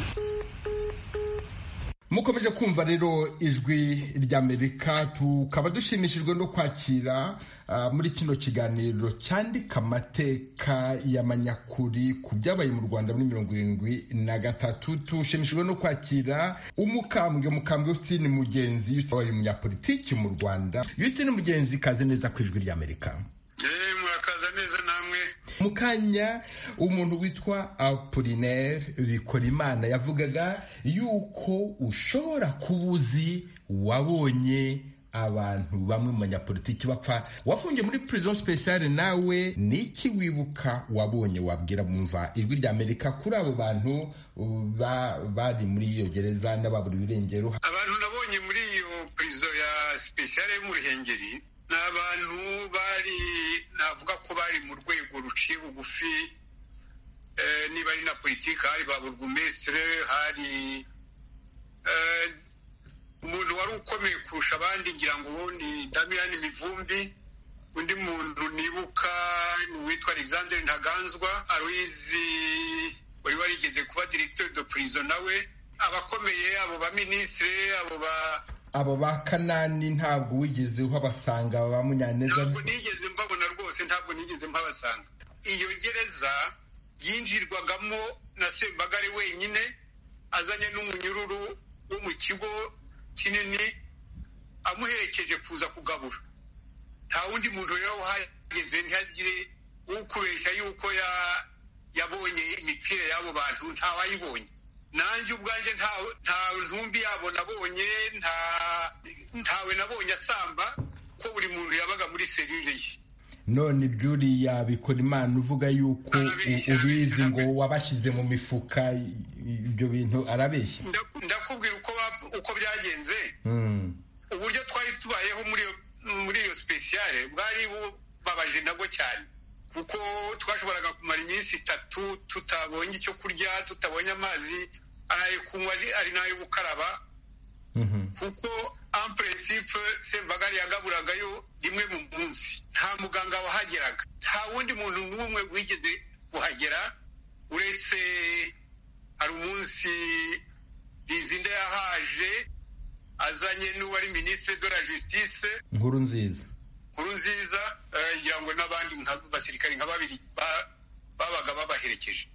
mukomeje kumva rero ijwi ry'amerika tukaba dushimishijwe no kwakira ah, muri kino kiganiro cyandika amateka y'amanyakuri ku byabaye mu rwanda muri mirongo irindwi na gatatu tushimishijwe no kwakira umukambwe mukambwe yusitini mugenzi wabaye umunyapolitiki mu rwanda yusitini mugenzi kaze neza ku ijwi ry'amerika eee murakaza neza namwe mu kanya umuntu witwa apolinaire bikorimana yavugaga yuko ushobora kuba uzi wabonye abantu bamwe mu banyapolitiki bapfa wafungiye muri prison speciale nawe ni iki wibuka wabonye wabwira mumva ijwi rya amerika kuri abo bantu ba- bari muri iyo gereza n'ababuriwe irengero abantu nabonye muri iyo purizo ya sipesiyare yo mu ruhengeri ni abantu bari navuga ko bari mu rwego ruciye bugufi eh, niba ari na politiki hari ba burugumesitire hari eh, umuntu wari ukomeye kurusha abandi ngira ngo ni damirani mivumbi undi muntu nibuka ni uwitwa alexandre ntaganzwa aruizi wari warigeze kuba directeur de prison nawe abakomeye abo baminisitire abo ba abo ba kanani ntabwo wigeze uhabasanga ba munyaneza ntabwo nigeze mbabona rwose ntabwo nigeze mpabasanga iyo gereza yinjirwagamo na sembagare wenyine azanye n'umunyururu wo mu kigo kinini amuherekeje kuza kugabura nta wundi muntu rero wahageze ntihagire ukubeshya yuko ya- yabonye imipira y'abo bantu ntawayibonye nanjye ubwanjye nta- nta ntumbi yabo nabonye nta- ntawe nabonye asamba ko buri muntu yabaga muri serire ye none byuriya bikora imana uvuga yuko u- ubizi ngo wabashyize mu mifuka i- ibyo bintu arabeshya Nda- ndakubwira uko bap- uko byagenze Mm. uburyo twari tubayeho muri iyo muri iyo sipesiyare bwari bubabaje nabwo cyane kuko twashoboraga kumara iminsi itatu tutabonye icyo kurya tutabonye amazi ari ayo kunywa ari- ari n'ayo gukaraba kuko en principe sembagare yagaburaga yo rimwe mu munsi nta muganga wahageraga nta wundi muntu n'umwe wigeze kuhagera uretse hari umunsi rizinde yahaje azanye n'uwari minisitiri de la justice nkuru nziza nkuru nziza eh, ngira ngo n'abandi nka- basirikari nka babiri ba- babaga babaherekeje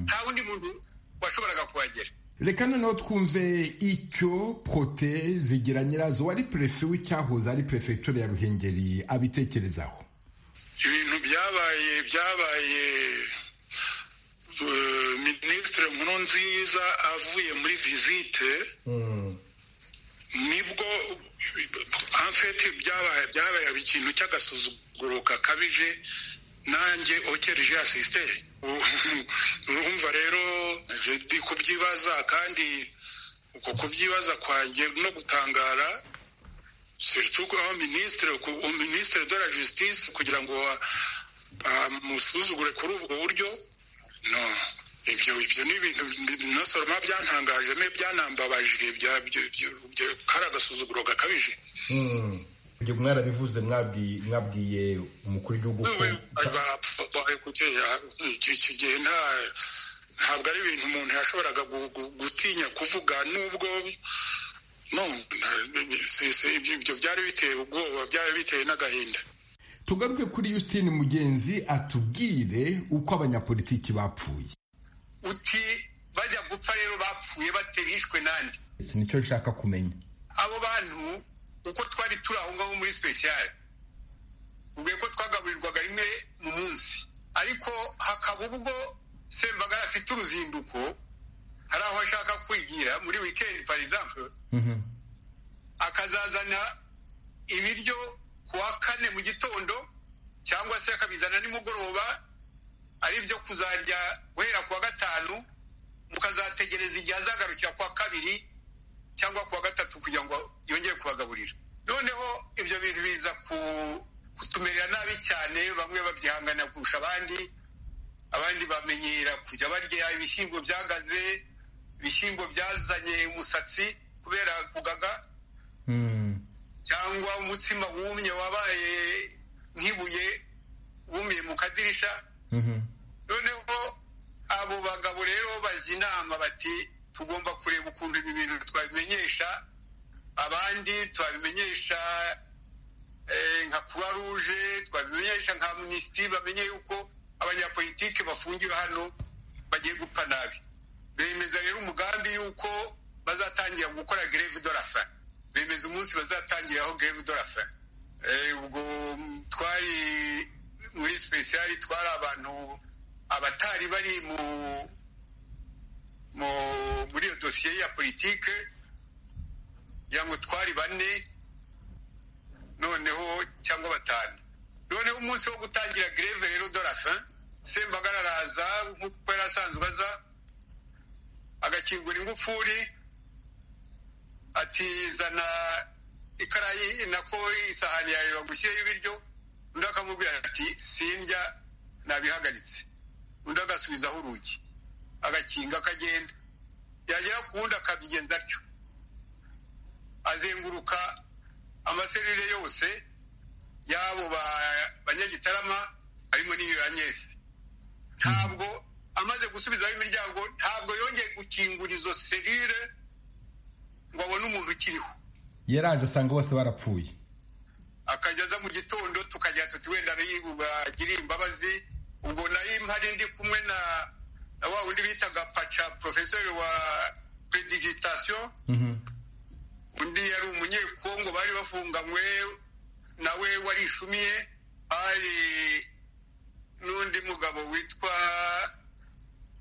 nta wundi muntu washoboraga kuhagera reka noneho twumve icyo prote zigira nyirazo wari perefe w'icyahoze ari perefegitura ya ruhengeri abitekerezaho ibintu byabaye byabaye eh, minisitiri nkuru nziza avuye muri visite nibwo amfeti byabaye byabaye ikintu cy'agasuzuguro gakabije nanjye okereje asisite urumva rero je ndi kubyibaza kandi uko kubyibaza kwanjye no gutangara surtout ko aho minisitiri ku- minisitiri de la justice kugira ngo a- amusuzugure kuri ubwo buryo no ibyo ibyo ni ibintu nosoroma byantangaje me byanambabaje bya- byo- byo- byo- kari agasuzuguro gakabije ibyo mwarabivuze mwabwi- mwabwiye umukuru w'igihugu ko icyo gihe nta ntabwo ari ibintu umuntu yashoboraga gu- gu- gutinya kuvuga nubwo no na- si- si- ibyo ibyo byari biteye ubwoba byari biteye n'agahinda tugaruke kuri yusitini mugenzi atubwire uko abanyapolitiki bapfuye uti bajya gupfa rero bapfuye bate bishwe nande si nicyo nshaka kumenya abo bantu uko twari turi aho ngaho muri sipesiyare ubwiye ko twagaburirwaga rimwe mu munsi ariko hakaba ubwo sembagara afite uruzinduko hari aho ashaka kwigira muri wikendi par exemple akazazana ibiryo ku wa kane mu gitondo cyangwa se akabizana nimugoroba ari byo kuzarya guhera ku wa gatanu mukazategereza igihe azagarukira ku wa kabiri cyangwa ku wa gatatu kugira ngo yongere kubagaburira noneho ibyo bintu biza ku kutumerera nabi cyane bamwe babyihangana kurusha abandi abandi bamenyera kujya barya ibishyimbo byagaze ibishyimbo byazanye umusatsi kubera kugaga cyangwa umutsima wumye wabaye nk'ibuye wumiye mu kadirisha noneho abo bagabo rero bajya inama bati tugomba kureba ukuntu ibi bintu twabimenyesha abandi twabimenyesha nka croix rouge twabimenyesha nka minisitiri bamenye yuko abanyapolitike bafungiwe hano bagiye gupfa nabi bemeza rero umugambi yuko bazatangira gukora greve de la faim bemeza umunsi bazatangiraho greve de la faim ubwo twari muri special twari abantu abatari bari mu muri iyo dosiye ya politike kugira ngo twari bane noneho cyangwa batanu noneho umunsi wo gutangira greve rero de la fin sembagara araza nk'uko yari asanzwe aza agakingura ingufuri atizana ikarayi nako isahani yawe bagushyireho ibiryo undi akamubwira ati sindya nabihagaritse undi agasubizaho urugi agakinga akagenda yagera ku wundi akabigenza atyo azenguruka amaserire yose y'abo banyagitarama harimo n'iyo ya nyesi ntabwo amaze gusubizaho imiryango ntabwo yongeye gukingura izo serire ngo abone umuntu ukiriho yaraje asanga bose barapfuye akajya aza mu gitondo tukajya tuti wenda bagiriye imbabazi ubwo nari mpari ndi kumwe na na wa wundi bitaga paca porofeseri wa predigitation undi yari umunyekongo bari bafunganywe nawe warishumiye hari n'undi mugabo witwa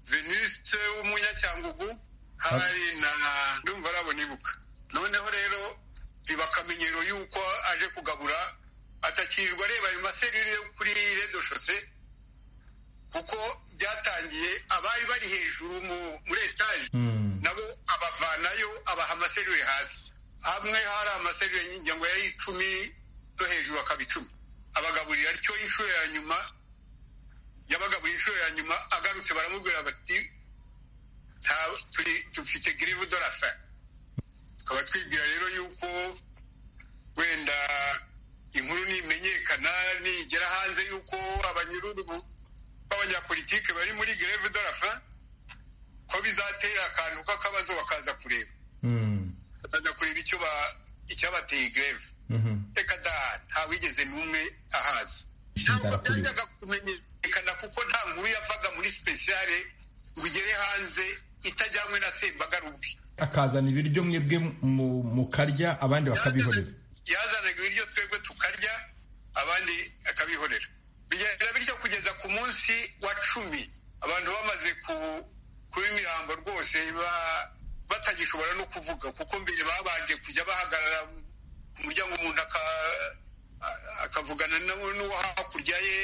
venuste w'umunyacyangugu hari na ndumva arabona ibuka noneho rero biba akamenyero yuko aje kugabura atakirirwa areba ayo maserire yo kuri redoshose kuko byatangiye abari bari hejuru muri etaje nabo abavanayo abaha amaserire hasi hamwe hari amaserire y'ingengo ya icumi no hejuru akaba icumi abagaburira atyo inshuro ya nyuma yabagaburiye inshuro ya nyuma agarutse baramubwira bati dufite greve de la fin tukaba twibwira rero yuko wenda inkuru nimenyekana nigera hanze yuko abanyururu b'abanyapolitike bari muri greve de la fin ko bizatera akantu k'akabazo bakaza kureba bakaza kureba icyo icyabateye greve reka da ntawigeze n'umwe ahaza ntabwo byajyaga kumenyekana kuko nta nkuru yavaga muri sipesiyare ngo igere hanze itajyanywe na sembagara ubwe akazana ibiryo mwebwe mukarya abandi bakabihorera yazanaga ibiryo twebwe tukarya abandi akabihorera bigenda bityo kugeza ku munsi wa cumi abantu bamaze kuba imirambo rwose batagishobora no kuvuga kuko mbere babanje kujya bahagarara ku muryango umuntu akavugana n'uwo hakurya ye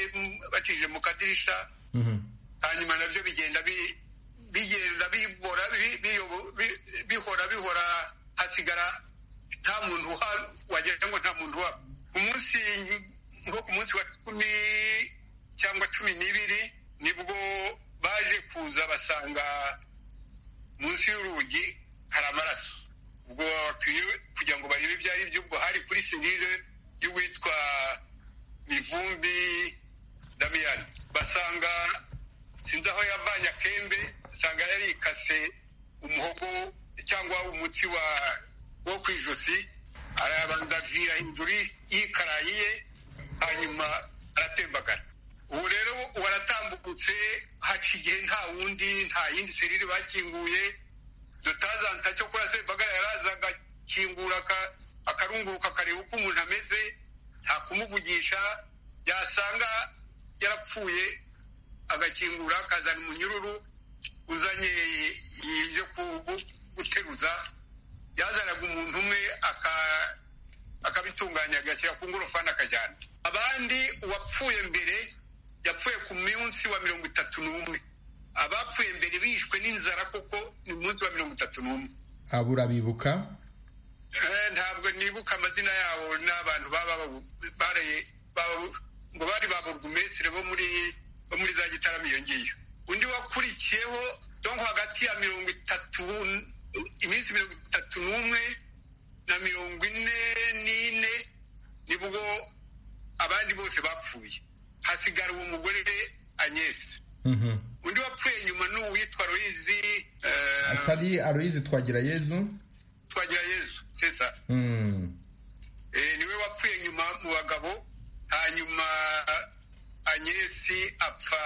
batije mu kadirisha hanyuma nabyo bigenda bigenda bihora bihora bihora hasigara nta muntu wagira ngo nta muntu uhaba umunsi nko ku munsi wa cumi cyangwa cumi n'ibiri nibwo baje kuza basanga munsi y'urugi hari amaraso ubwo bakwiye kugira ngo barebe ibyo ari byo ubwo hari kuri serire y'uwitwa mivumbi damiyani basanga sinzi aho yavanye akembe usanga yarikase umuhogo cyangwa umuti wo ku ijosi arabanza avira hejuru y'ikarayi ye hanyuma aratembagara ubu rero waratambukutse haca igihe nta wundi nta yindi serire bakinguye dutazanta cyo kuri sembagara yaraza agakingura akarunguruka akareba uko umuntu ameze nta kumuvugisha yasanga yarapfuye agakingura akazana umunyururu uzanye ibyo guteruza yazanaga umuntu umwe akabitunganya agashyira ku ngorofani akajyana abandi uwapfuye mbere yapfuye ku munsi wa mirongo itatu n'umwe abapfuye mbere bishwe n'inzara kuko ni munsi wa mirongo itatu n'umwe abura bibuka ntabwo nibuka amazina yabo n'abantu baba ngo bari ba burugumesire bo muri bo muri za gitaramo iyo ngiyo undi wakurikiyeho donko hagati ya mirongo itatu iminsi mirongo itatu n'umwe na mirongo ine n'ine nibwo abandi bose bapfuye hasigara uwo mugore anyesi undi wapfuye nyuma ni uwitwa royizi atari aroyizi twagira yezu twagira yezu sesa niwe wapfuye nyuma mu bagabo hanyuma anyesi apfa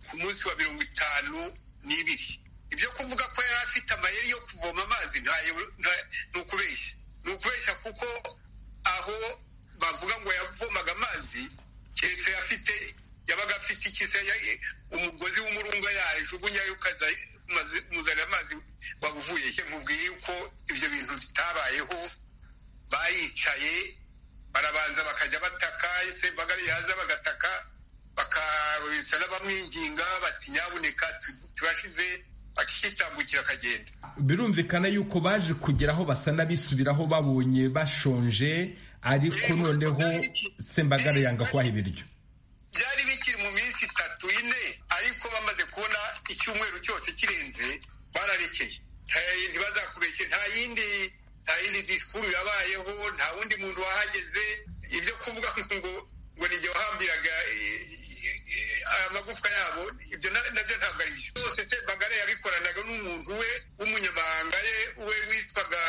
ku munsi wa mirongo itanu n'ibiri ibyo kuvuga ko yari afite amayeri yo kuvoma amazi ni ukubeshya ni ukubeshya kuko aho bavuga ngo yavomaga amazi keretse afite yabaga afite ikise umugozi w'umurunga yajugunyayo ukaza umuzanira amazi wavuye he mubwiye yuko ibyo bintu bitabayeho bayicaye barabanza bakajya bataka ese bagari yaza bagataka bakabisa n'abamwinginga bati nyabuneka turashize akitambukira akagenda birumvikana yuko baje kugera aho basa n'abisubiraho babonye bashonje ariko noneho sembagare yanga kubaha ibiryo byari bikiri mu minsi itatu ine ariko bamaze kubona icyumweru cyose kirenze bararekeye ntibazakubeshye nta yindi nta yindi disikuru yabayeho nta wundi muntu wahageze ibyo kuvuga ngo ngo ni igihe wahambiraga amagufwa yabo ibyo nabyo ntabwo ari byo byose bagare yabikoranaga n'umuntu we w'umunyamahanga ye we witwaga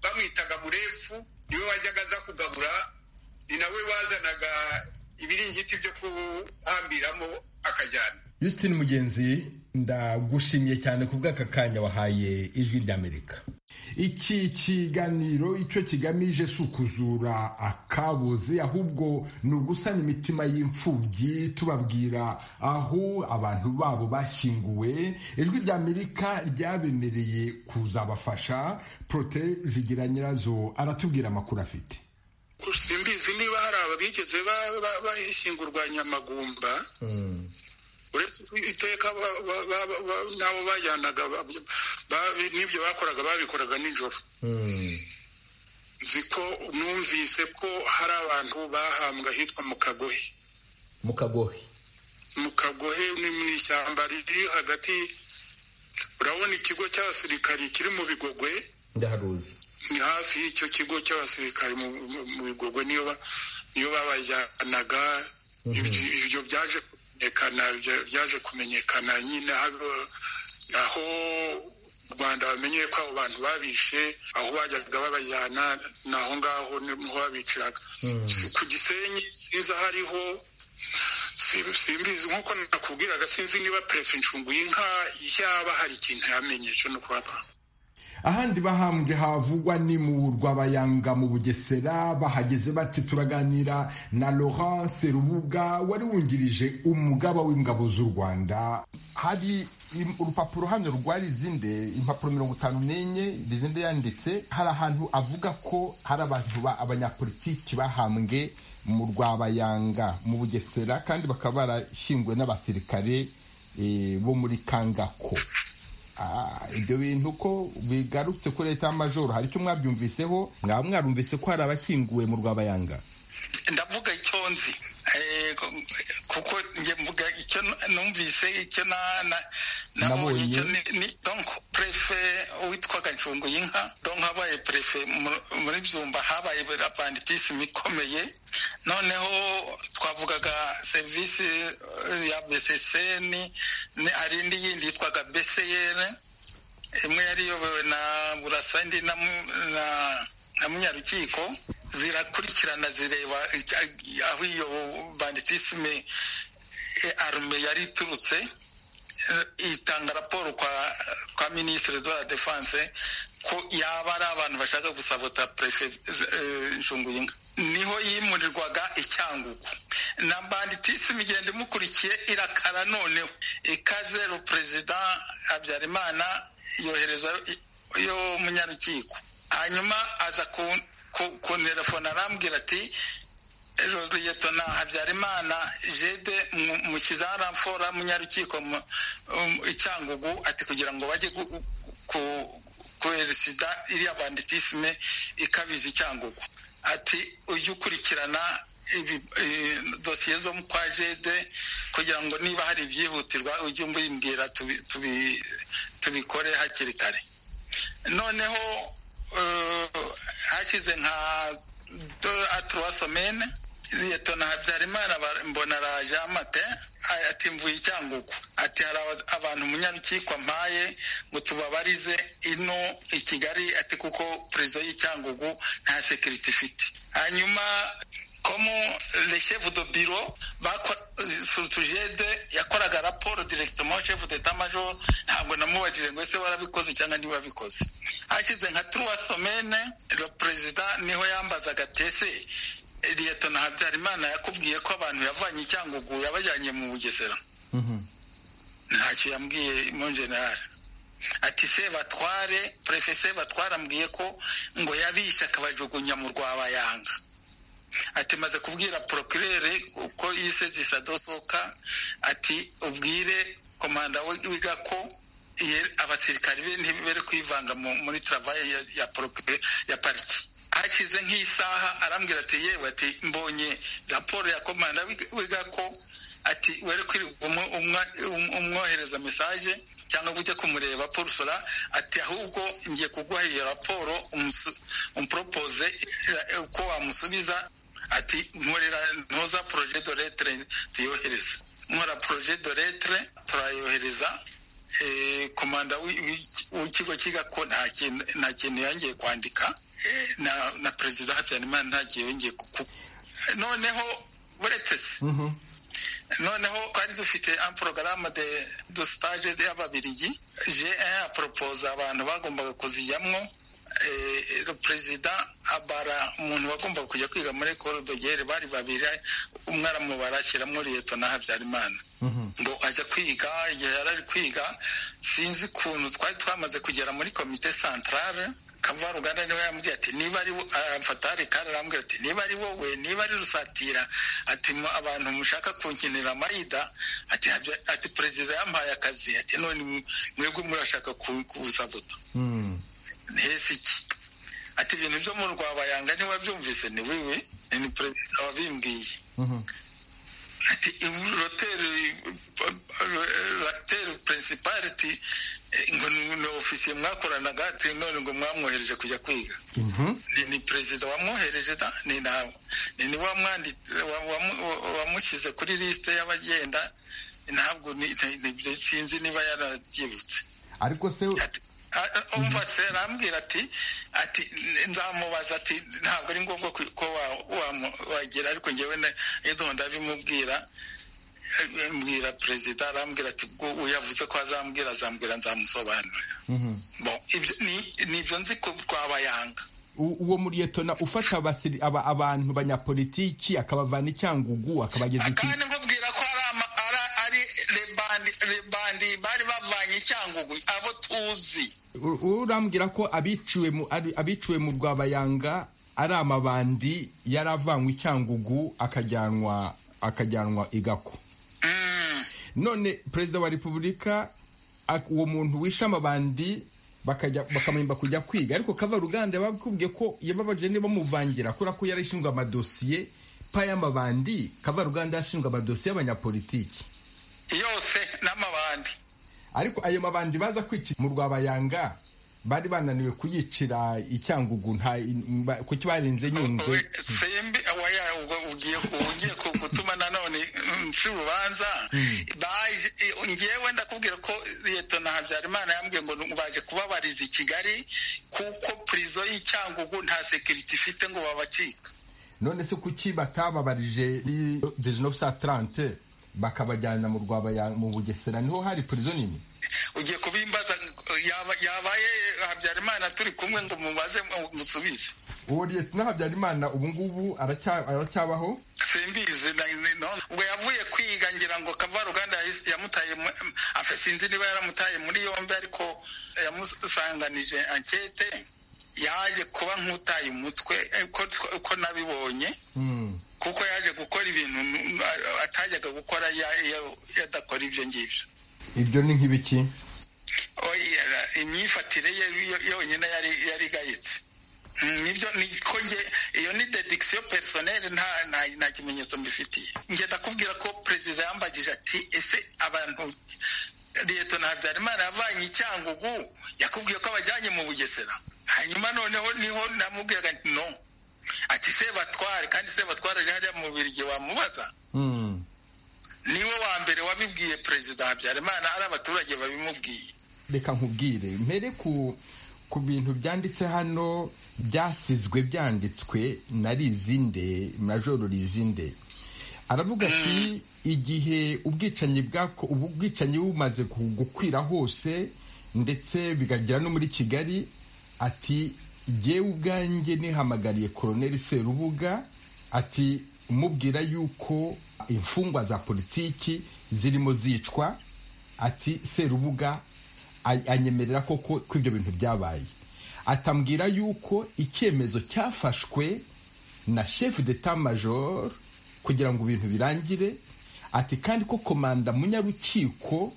bamwitaga murefu niwe wajyaga aza kugabura ni nawe wazanaga ibiringiti byo kuhambiramo akajyana Justin mugenzi ndagushimiye cyane ku bw'aka kanya wahaye ijwi ry'amerika iki kiganiro icyo kigamije si ukuzura akabuze ahubwo ni ugusana imitima y'imfubyi tubabwira aho abantu babo bashyinguwe ijwi rya amerika ryabemereye kuzabafasha porote zigira nyirazo aratubwira amakuru afite simbizi niba hari ababigeze bashyingurwa nyamagumba iteka n'abo bajyanaga n'ibyo bakoraga babikoraga nijoro nzi ko numvise ko hari abantu bahambwa hitwa mu kagohe mu kagohe mu kagohe ni mu ishyamba riri hagati urabona ikigo cy'abasirikari kiri mu bigogwe ndaharuzi ni hafi y'icyo kigo cy'abasirikari mu bigogwe niyo babajyanaga ibyo byaje byaje kumenyekana nyine aho u rwanda bamenyeye ko abo bantu babishe aho bajyaga babajyana ni aho ngaho niho babiciraga ku gisenyi sinzi aho ariho simbizi nk'uko nakubwiraga sinzi niba perefe inka yaba hari ikintu yamenye cyo no kubaba ahandi bahambwe havugwa ni mu rwabayanga mu bugesera bahageze bati turaganira na laurence rubuga wari wungirije umugaba w'ingabo z'u rwanda hari urupapuro hano rwari izinde impapuro mirongo itanu n'enye izinde yanditse hari ahantu avuga ko hari abantu ba abanyapolitiki bahambwe mu rwabayanga mu bugesera kandi bakaba barashyinguwe n'abasirikare bo muri kangako ibyo bintu ko bigarutse kuri leta y'amajoro hari icyo mwabyumviseho mwaba mwarumvise ko hari abashyinguwe mu rwabayanga ndavuga icyo nzi kuko mvuga icyo numvise icyo nabonye icyo ni donko perefe witwaga ncungu y'inka donko habaye perefe muri byumba habaye banditisimu ikomeye noneho twavugaga serivisi ya beseseni hari indi yindi yitwaga beseyere imwe yari iyobowe na burasa indi na munyarukiko zirakurikirana zireba aho iyo banditisime arume yari iturutse itanga raporo kwa minisitiri de la defense ko yaba ari abantu bashaka gusabota perefe nshunguyinka niho yimurirwaga icyangugu na banditisime igenda imukurikiye irakara noneho ikaze ru perezida habyarimana yohereza yo munyarukiko hanyuma aza ku telefone arambwira ati na habyarimana jede mushyize aramfora munyarukiko icyangugu ati kugira ngo bajye koheresida iriya banditisme ikabije icyangugu ati ujye ukurikirana dosiye zo mu kwa jede kugira ngo niba hari ibyihutirwa ujye ubimbwira tubikore hakiri kare noneho hashize nka aturuwa somene leta na habyarimana mbona araje amate ati mvuye icyangugu ati hari abantu umunyarukiko mpaye ngo tubabarize ino i kigali ati kuko perezida y'icyangugu nta sekiriti ifite hanyuma komo le chef de bureau surtujede yakoraga raporo directement chef d'etat major ntabwo namubajije ngo ese warabikoze cyangwa ntiwabikoze hashize nka trois semaine le perezida niho yambazaga tese liyetona habyarimana yakubwiye ko abantu yavanye icyangugu yabajyanye mu bugesera ntacyo yambwiye mu generali ati se batware perefe se batware ambwiye ko ngo yabishe akabajugunya mu rwabayanga ati maze kubwira porokirere uko yise zisadosoka ati ubwire komanda wiga ko abasirikari be ntibere kwivanga muri travaye ya porokirere ya pariki hashize nk'isaha arambwira ati yewe ati mbonye raporo ya komanda wiga ko ati wari kwirirwa umwohereza mesaje cyangwa ujya kumureba porusora ati ahubwo ngiye kuguha iyo raporo umuporopoze uko wamusubiza ati nkorera ntuza poroje do letre tuyohereza nkora poroje do letre turayohereza komanda w'ikigo kiga ko nta kintu yongeye kwandika na perezida habyarimana nta gihe yongeye kukuba noneho buretse se noneho twari dufite porogaramu de do stage y'ababirigi je aporopoza abantu bagombaga kuzijyamwo perezida abara umuntu wagombaga kujya kwiga muri ekoro dogere bari babiri umwe aramubara ashyiramo liyeto na habyarimana ngo ajya kwiga igihe yari ari kwiga sinzi ukuntu twari twamaze kugera muri komite santarare kavaruganda niwe yambwiye ati niba ari fatari kandi arambwira ati niba ari wowe niba ari rusatira ati abantu mushaka kunkinira amayida ati ati perezida yampaye akazi ati none mwebwe murashaka kuzabuta ntese iki ati ibintu byo mu rwabayanga ntiwabyumvise ni wiwe ni perezida wabimbwiye ati roteri roteri purinsipari ati ngo ni ofisiye mwakoranaga ati none ngo mwamwohereje kujya kwiga ni perezida wamwohereje ni nawe ni niwe wamushyize kuri lisite y'abagenda ntabwo sinzi niba yarabyibutse ariko se umva se arambwira ati ati nzamubaza ati ntabwo ari ngombwa ko wagera ariko ngewe n'idondo ndabimubwira mbwira perezida arambwira ati ubwo uyavuze ko azambwira azambwira nzamusobanurira nibyo nzi ko rwabayanga uwo muriyetona ufasha abantu banyapolitiki akabavana icyangugu akabageza kandi nkubwira ko ari rebandi bari bavanye icyangugu abo tuzi urambwira ko abiciwe mu rwabayanga ari amabandi yari avanywe icyangugu akajyanwa akajyanwa igako none perezida wa repubulika uwo muntu wishe amabandi bakamwemba kujya kwiga ariko kavaruganda bakubwiye ko yababaje niba muvangira kubera ko yari ishinzwe amadosiye pa y'amabandi kavaruganda yashinzwe amadosiye y'abanyapolitiki yose n'amabandi ariko ayo mabandi baza kwicira mu rwabayanga bari bananiwe kuyicira icyangugu kuki barenze nyungwe sembi ugiye gutuma nanone mfi urubanza ngewe ndakubwira ko leta na habyarimana yambwiye ngo baje kubabariza i kigali kuko purizo y'icyangugu nta sekiriti ifite ngo babacika none se kuki batababarije dejenove sa tarante bakabajyana mu rwaba mu bugesera niho hari purizo nini ugiye kubimbaza yabaye habyarimana turi kumwe ngo mubaze musubize uwo liyetona habyarimana ubu ngubu aracyabaho simbizi ubwo yavuye kwiga ngira ngo kavaruganda yamutaye sinzi niba yaramutaye muri yombi ariko yamusanganije ankete yaje kuba nk'utaye umutwe ko nabibonye kuko yaje gukora ibintu atajyaga gukora yadakora ibyo ngibyo ibyo ni nk'ibiki imyifatire ye yonyine yari igayitse nibyo niko nge iyo ni dedikisiyo perisoneri nta nta nta kimenyetso mbifitiye nge ndakubwira ko perezida yambagije ati ese abantu leta na habyarimana yavanye icyangugu yakubwiye ko abajyanye mu bugesera hanyuma noneho niho namubwiraga ati no ati sebatware kandi sebatware ari hariya mu birigi wamubaza niwe wa mbere wabibwiye perezida habyarimana ari abaturage babimubwiye reka nkubwire mpere ku ku bintu byanditse hano byasizwe byanditswe na rizinde majoro rizinde aravuga ati igihe ubwicanyi ubwicanyi bumaze gukwira hose ndetse bikagera no muri kigali ati yewe ubwanjye nihamagariye koroneli serubuga ati umubwira yuko imfungwa za politiki zirimo zicwa ati serubuga anyemerera koko ko ibyo bintu byabaye atambwira yuko icyemezo cyafashwe na shefu d'etat major kugira ngo ibintu birangire ati kandi ko komanda munyarukiko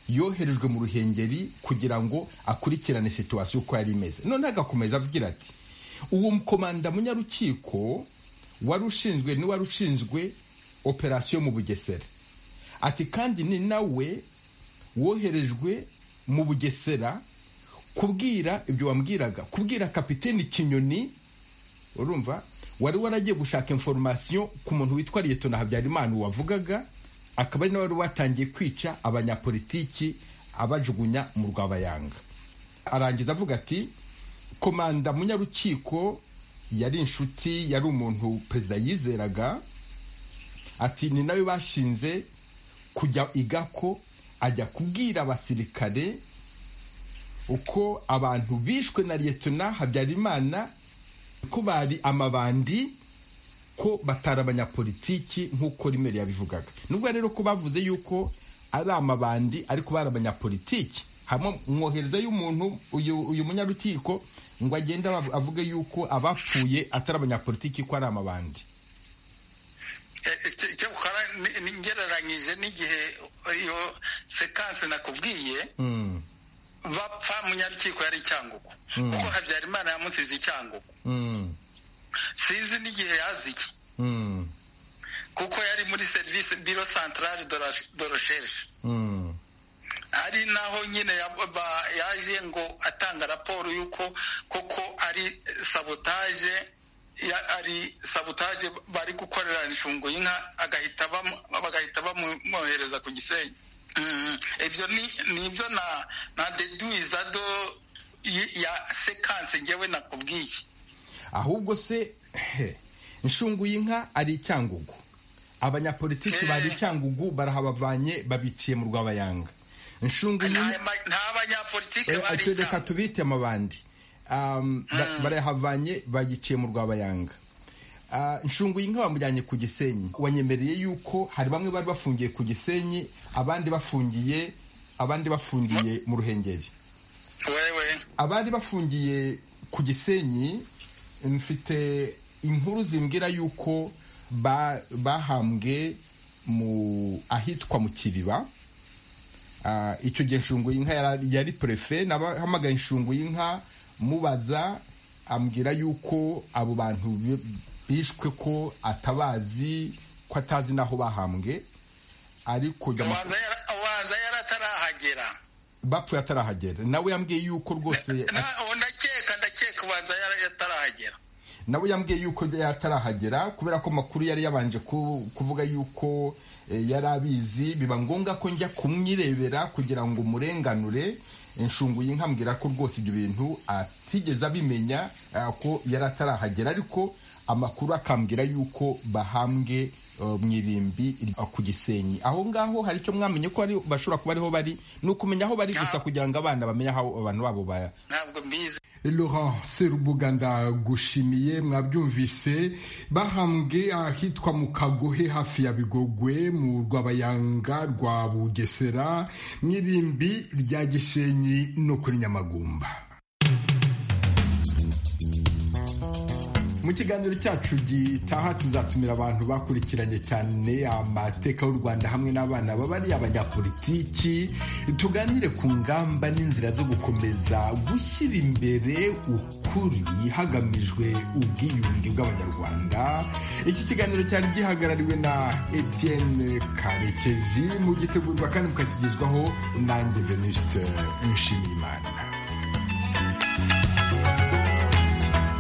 yoherejwe mu ruhengeri kugira ngo akurikirane situwasiyo uko yari imeze noneho agakomeza avugira ati uwo komanda munyarukiko wari ushinzwe ni wari ushinzwe operasiyo mu bugesera ati kandi ni nawe woherejwe mu bugesera kubwira ibyo wambwiraga kubwira kapiteni kinyoni urumva wari waragiye gushaka inforomasiyo ku muntu witwa liyetona habyarimana wavugaga akaba ari nawe wari watangiye kwica abanyapolitiki abajugunya mu rwabayanga arangiza avuga ati komanda munyarukiko yari inshuti yari umuntu perezida yizeraga ati ni nawe bashinze kujya igako ajya kubwira abasirikare uko abantu bishwe na liyetona habyarimana ko bari amabandi ko batari abanyapolitiki nk'uko rimwe yabivugaga nubwo rero ko bavuze yuko ari amabandi ariko bari abanyapolitiki hamwe mwoherezayo umuntu uyu munyarukiko ngo agende avuge yuko abapfuye atari abanyapolitiki ko ari amabandi ngereranyije n'igihe iyo sekanse nakubwiye bapfa munyarukiko yari icyangugu kuko habyarimana yamusize icyangugu sinzi n'igihe yaziki kuko yari muri serivisi biro santarari do resherishe ari naho nyine yaje ngo atanga raporo y'uko koko ari sabotaje ari sabotaje bari gukorera inshungu y'inka bagahita bamwohereza ku gisenyi ibyo ni ibyo na deduwiza do ya sekanse ngewe nakubwiye ahubwo se inshungu y'inka ari icyangugu abanyapolitiki bari icyangugu barahabavanye babiciye mu rwabayanga inshungu y'inka n'abanyapolitike bari reka tubite amabandi barayahavanye bayiciye mu rwabayanga inshungu y'inka bamujyanye ku gisenyi wanyemereye yuko hari bamwe bari bafungiye ku gisenyi abandi bafungiye abandi bafungiye mu ruhengeri abari bafungiye ku gisenyi mfite inkuru zimbwira yuko bahambwe mu ahitwa mu kiriba icyo gihe inshungu y'inka yari perefe nabahamagaye inshungu y'inka mubaza ambwira yuko abo bantu bishwe ko atabazi ko atazi n'aho bahambwe ariko ubanza yari atarahagera bapfuye atarahagera nawe yambwiye yuko rwose ndakeka ndakeka ubanza yari atarahagera nawe yambwiye yuko atarahagera kubera ko amakuru yari yabanje kuvuga yuko yari abizi biba ngombwa ko njya kumwirebera kugira ngo umurenganure inshungu y'inkambwira ko rwose ibyo bintu atigeze abimenya ko yari atarahagera ariko amakuru akambwira yuko bahambwe mu irimbi ku gisenyi aho ngaho hari icyo mwamenye ko bashobora kuba ariho bari ni ukumenya aho bari gusa kugira ngo abana bamenye aho abantu babo baya Laurent Serubuga ndagushimiye mwabyumvise bahambwe ahitwa mu kagohe hafi ya bigogwe mu rwabayanga rwa bugesera n'irimbi rya gisenyi no kuri nyamagumba mu kiganiro cyacu gitaha tuzatumira abantu bakurikiranye cyane amateka y'u rwanda hamwe n'abana baba ari abanyapolitiki tuganire ku ngamba n'inzira zo gukomeza gushyira imbere uko ukuri hagamijwe ubwiyunge bw'abanyarwanda iki kiganiro cyari gihagarariwe na etienne karekezi mu gitegurwa kandi mukakigezwaho nanjye venuste nshimiyimana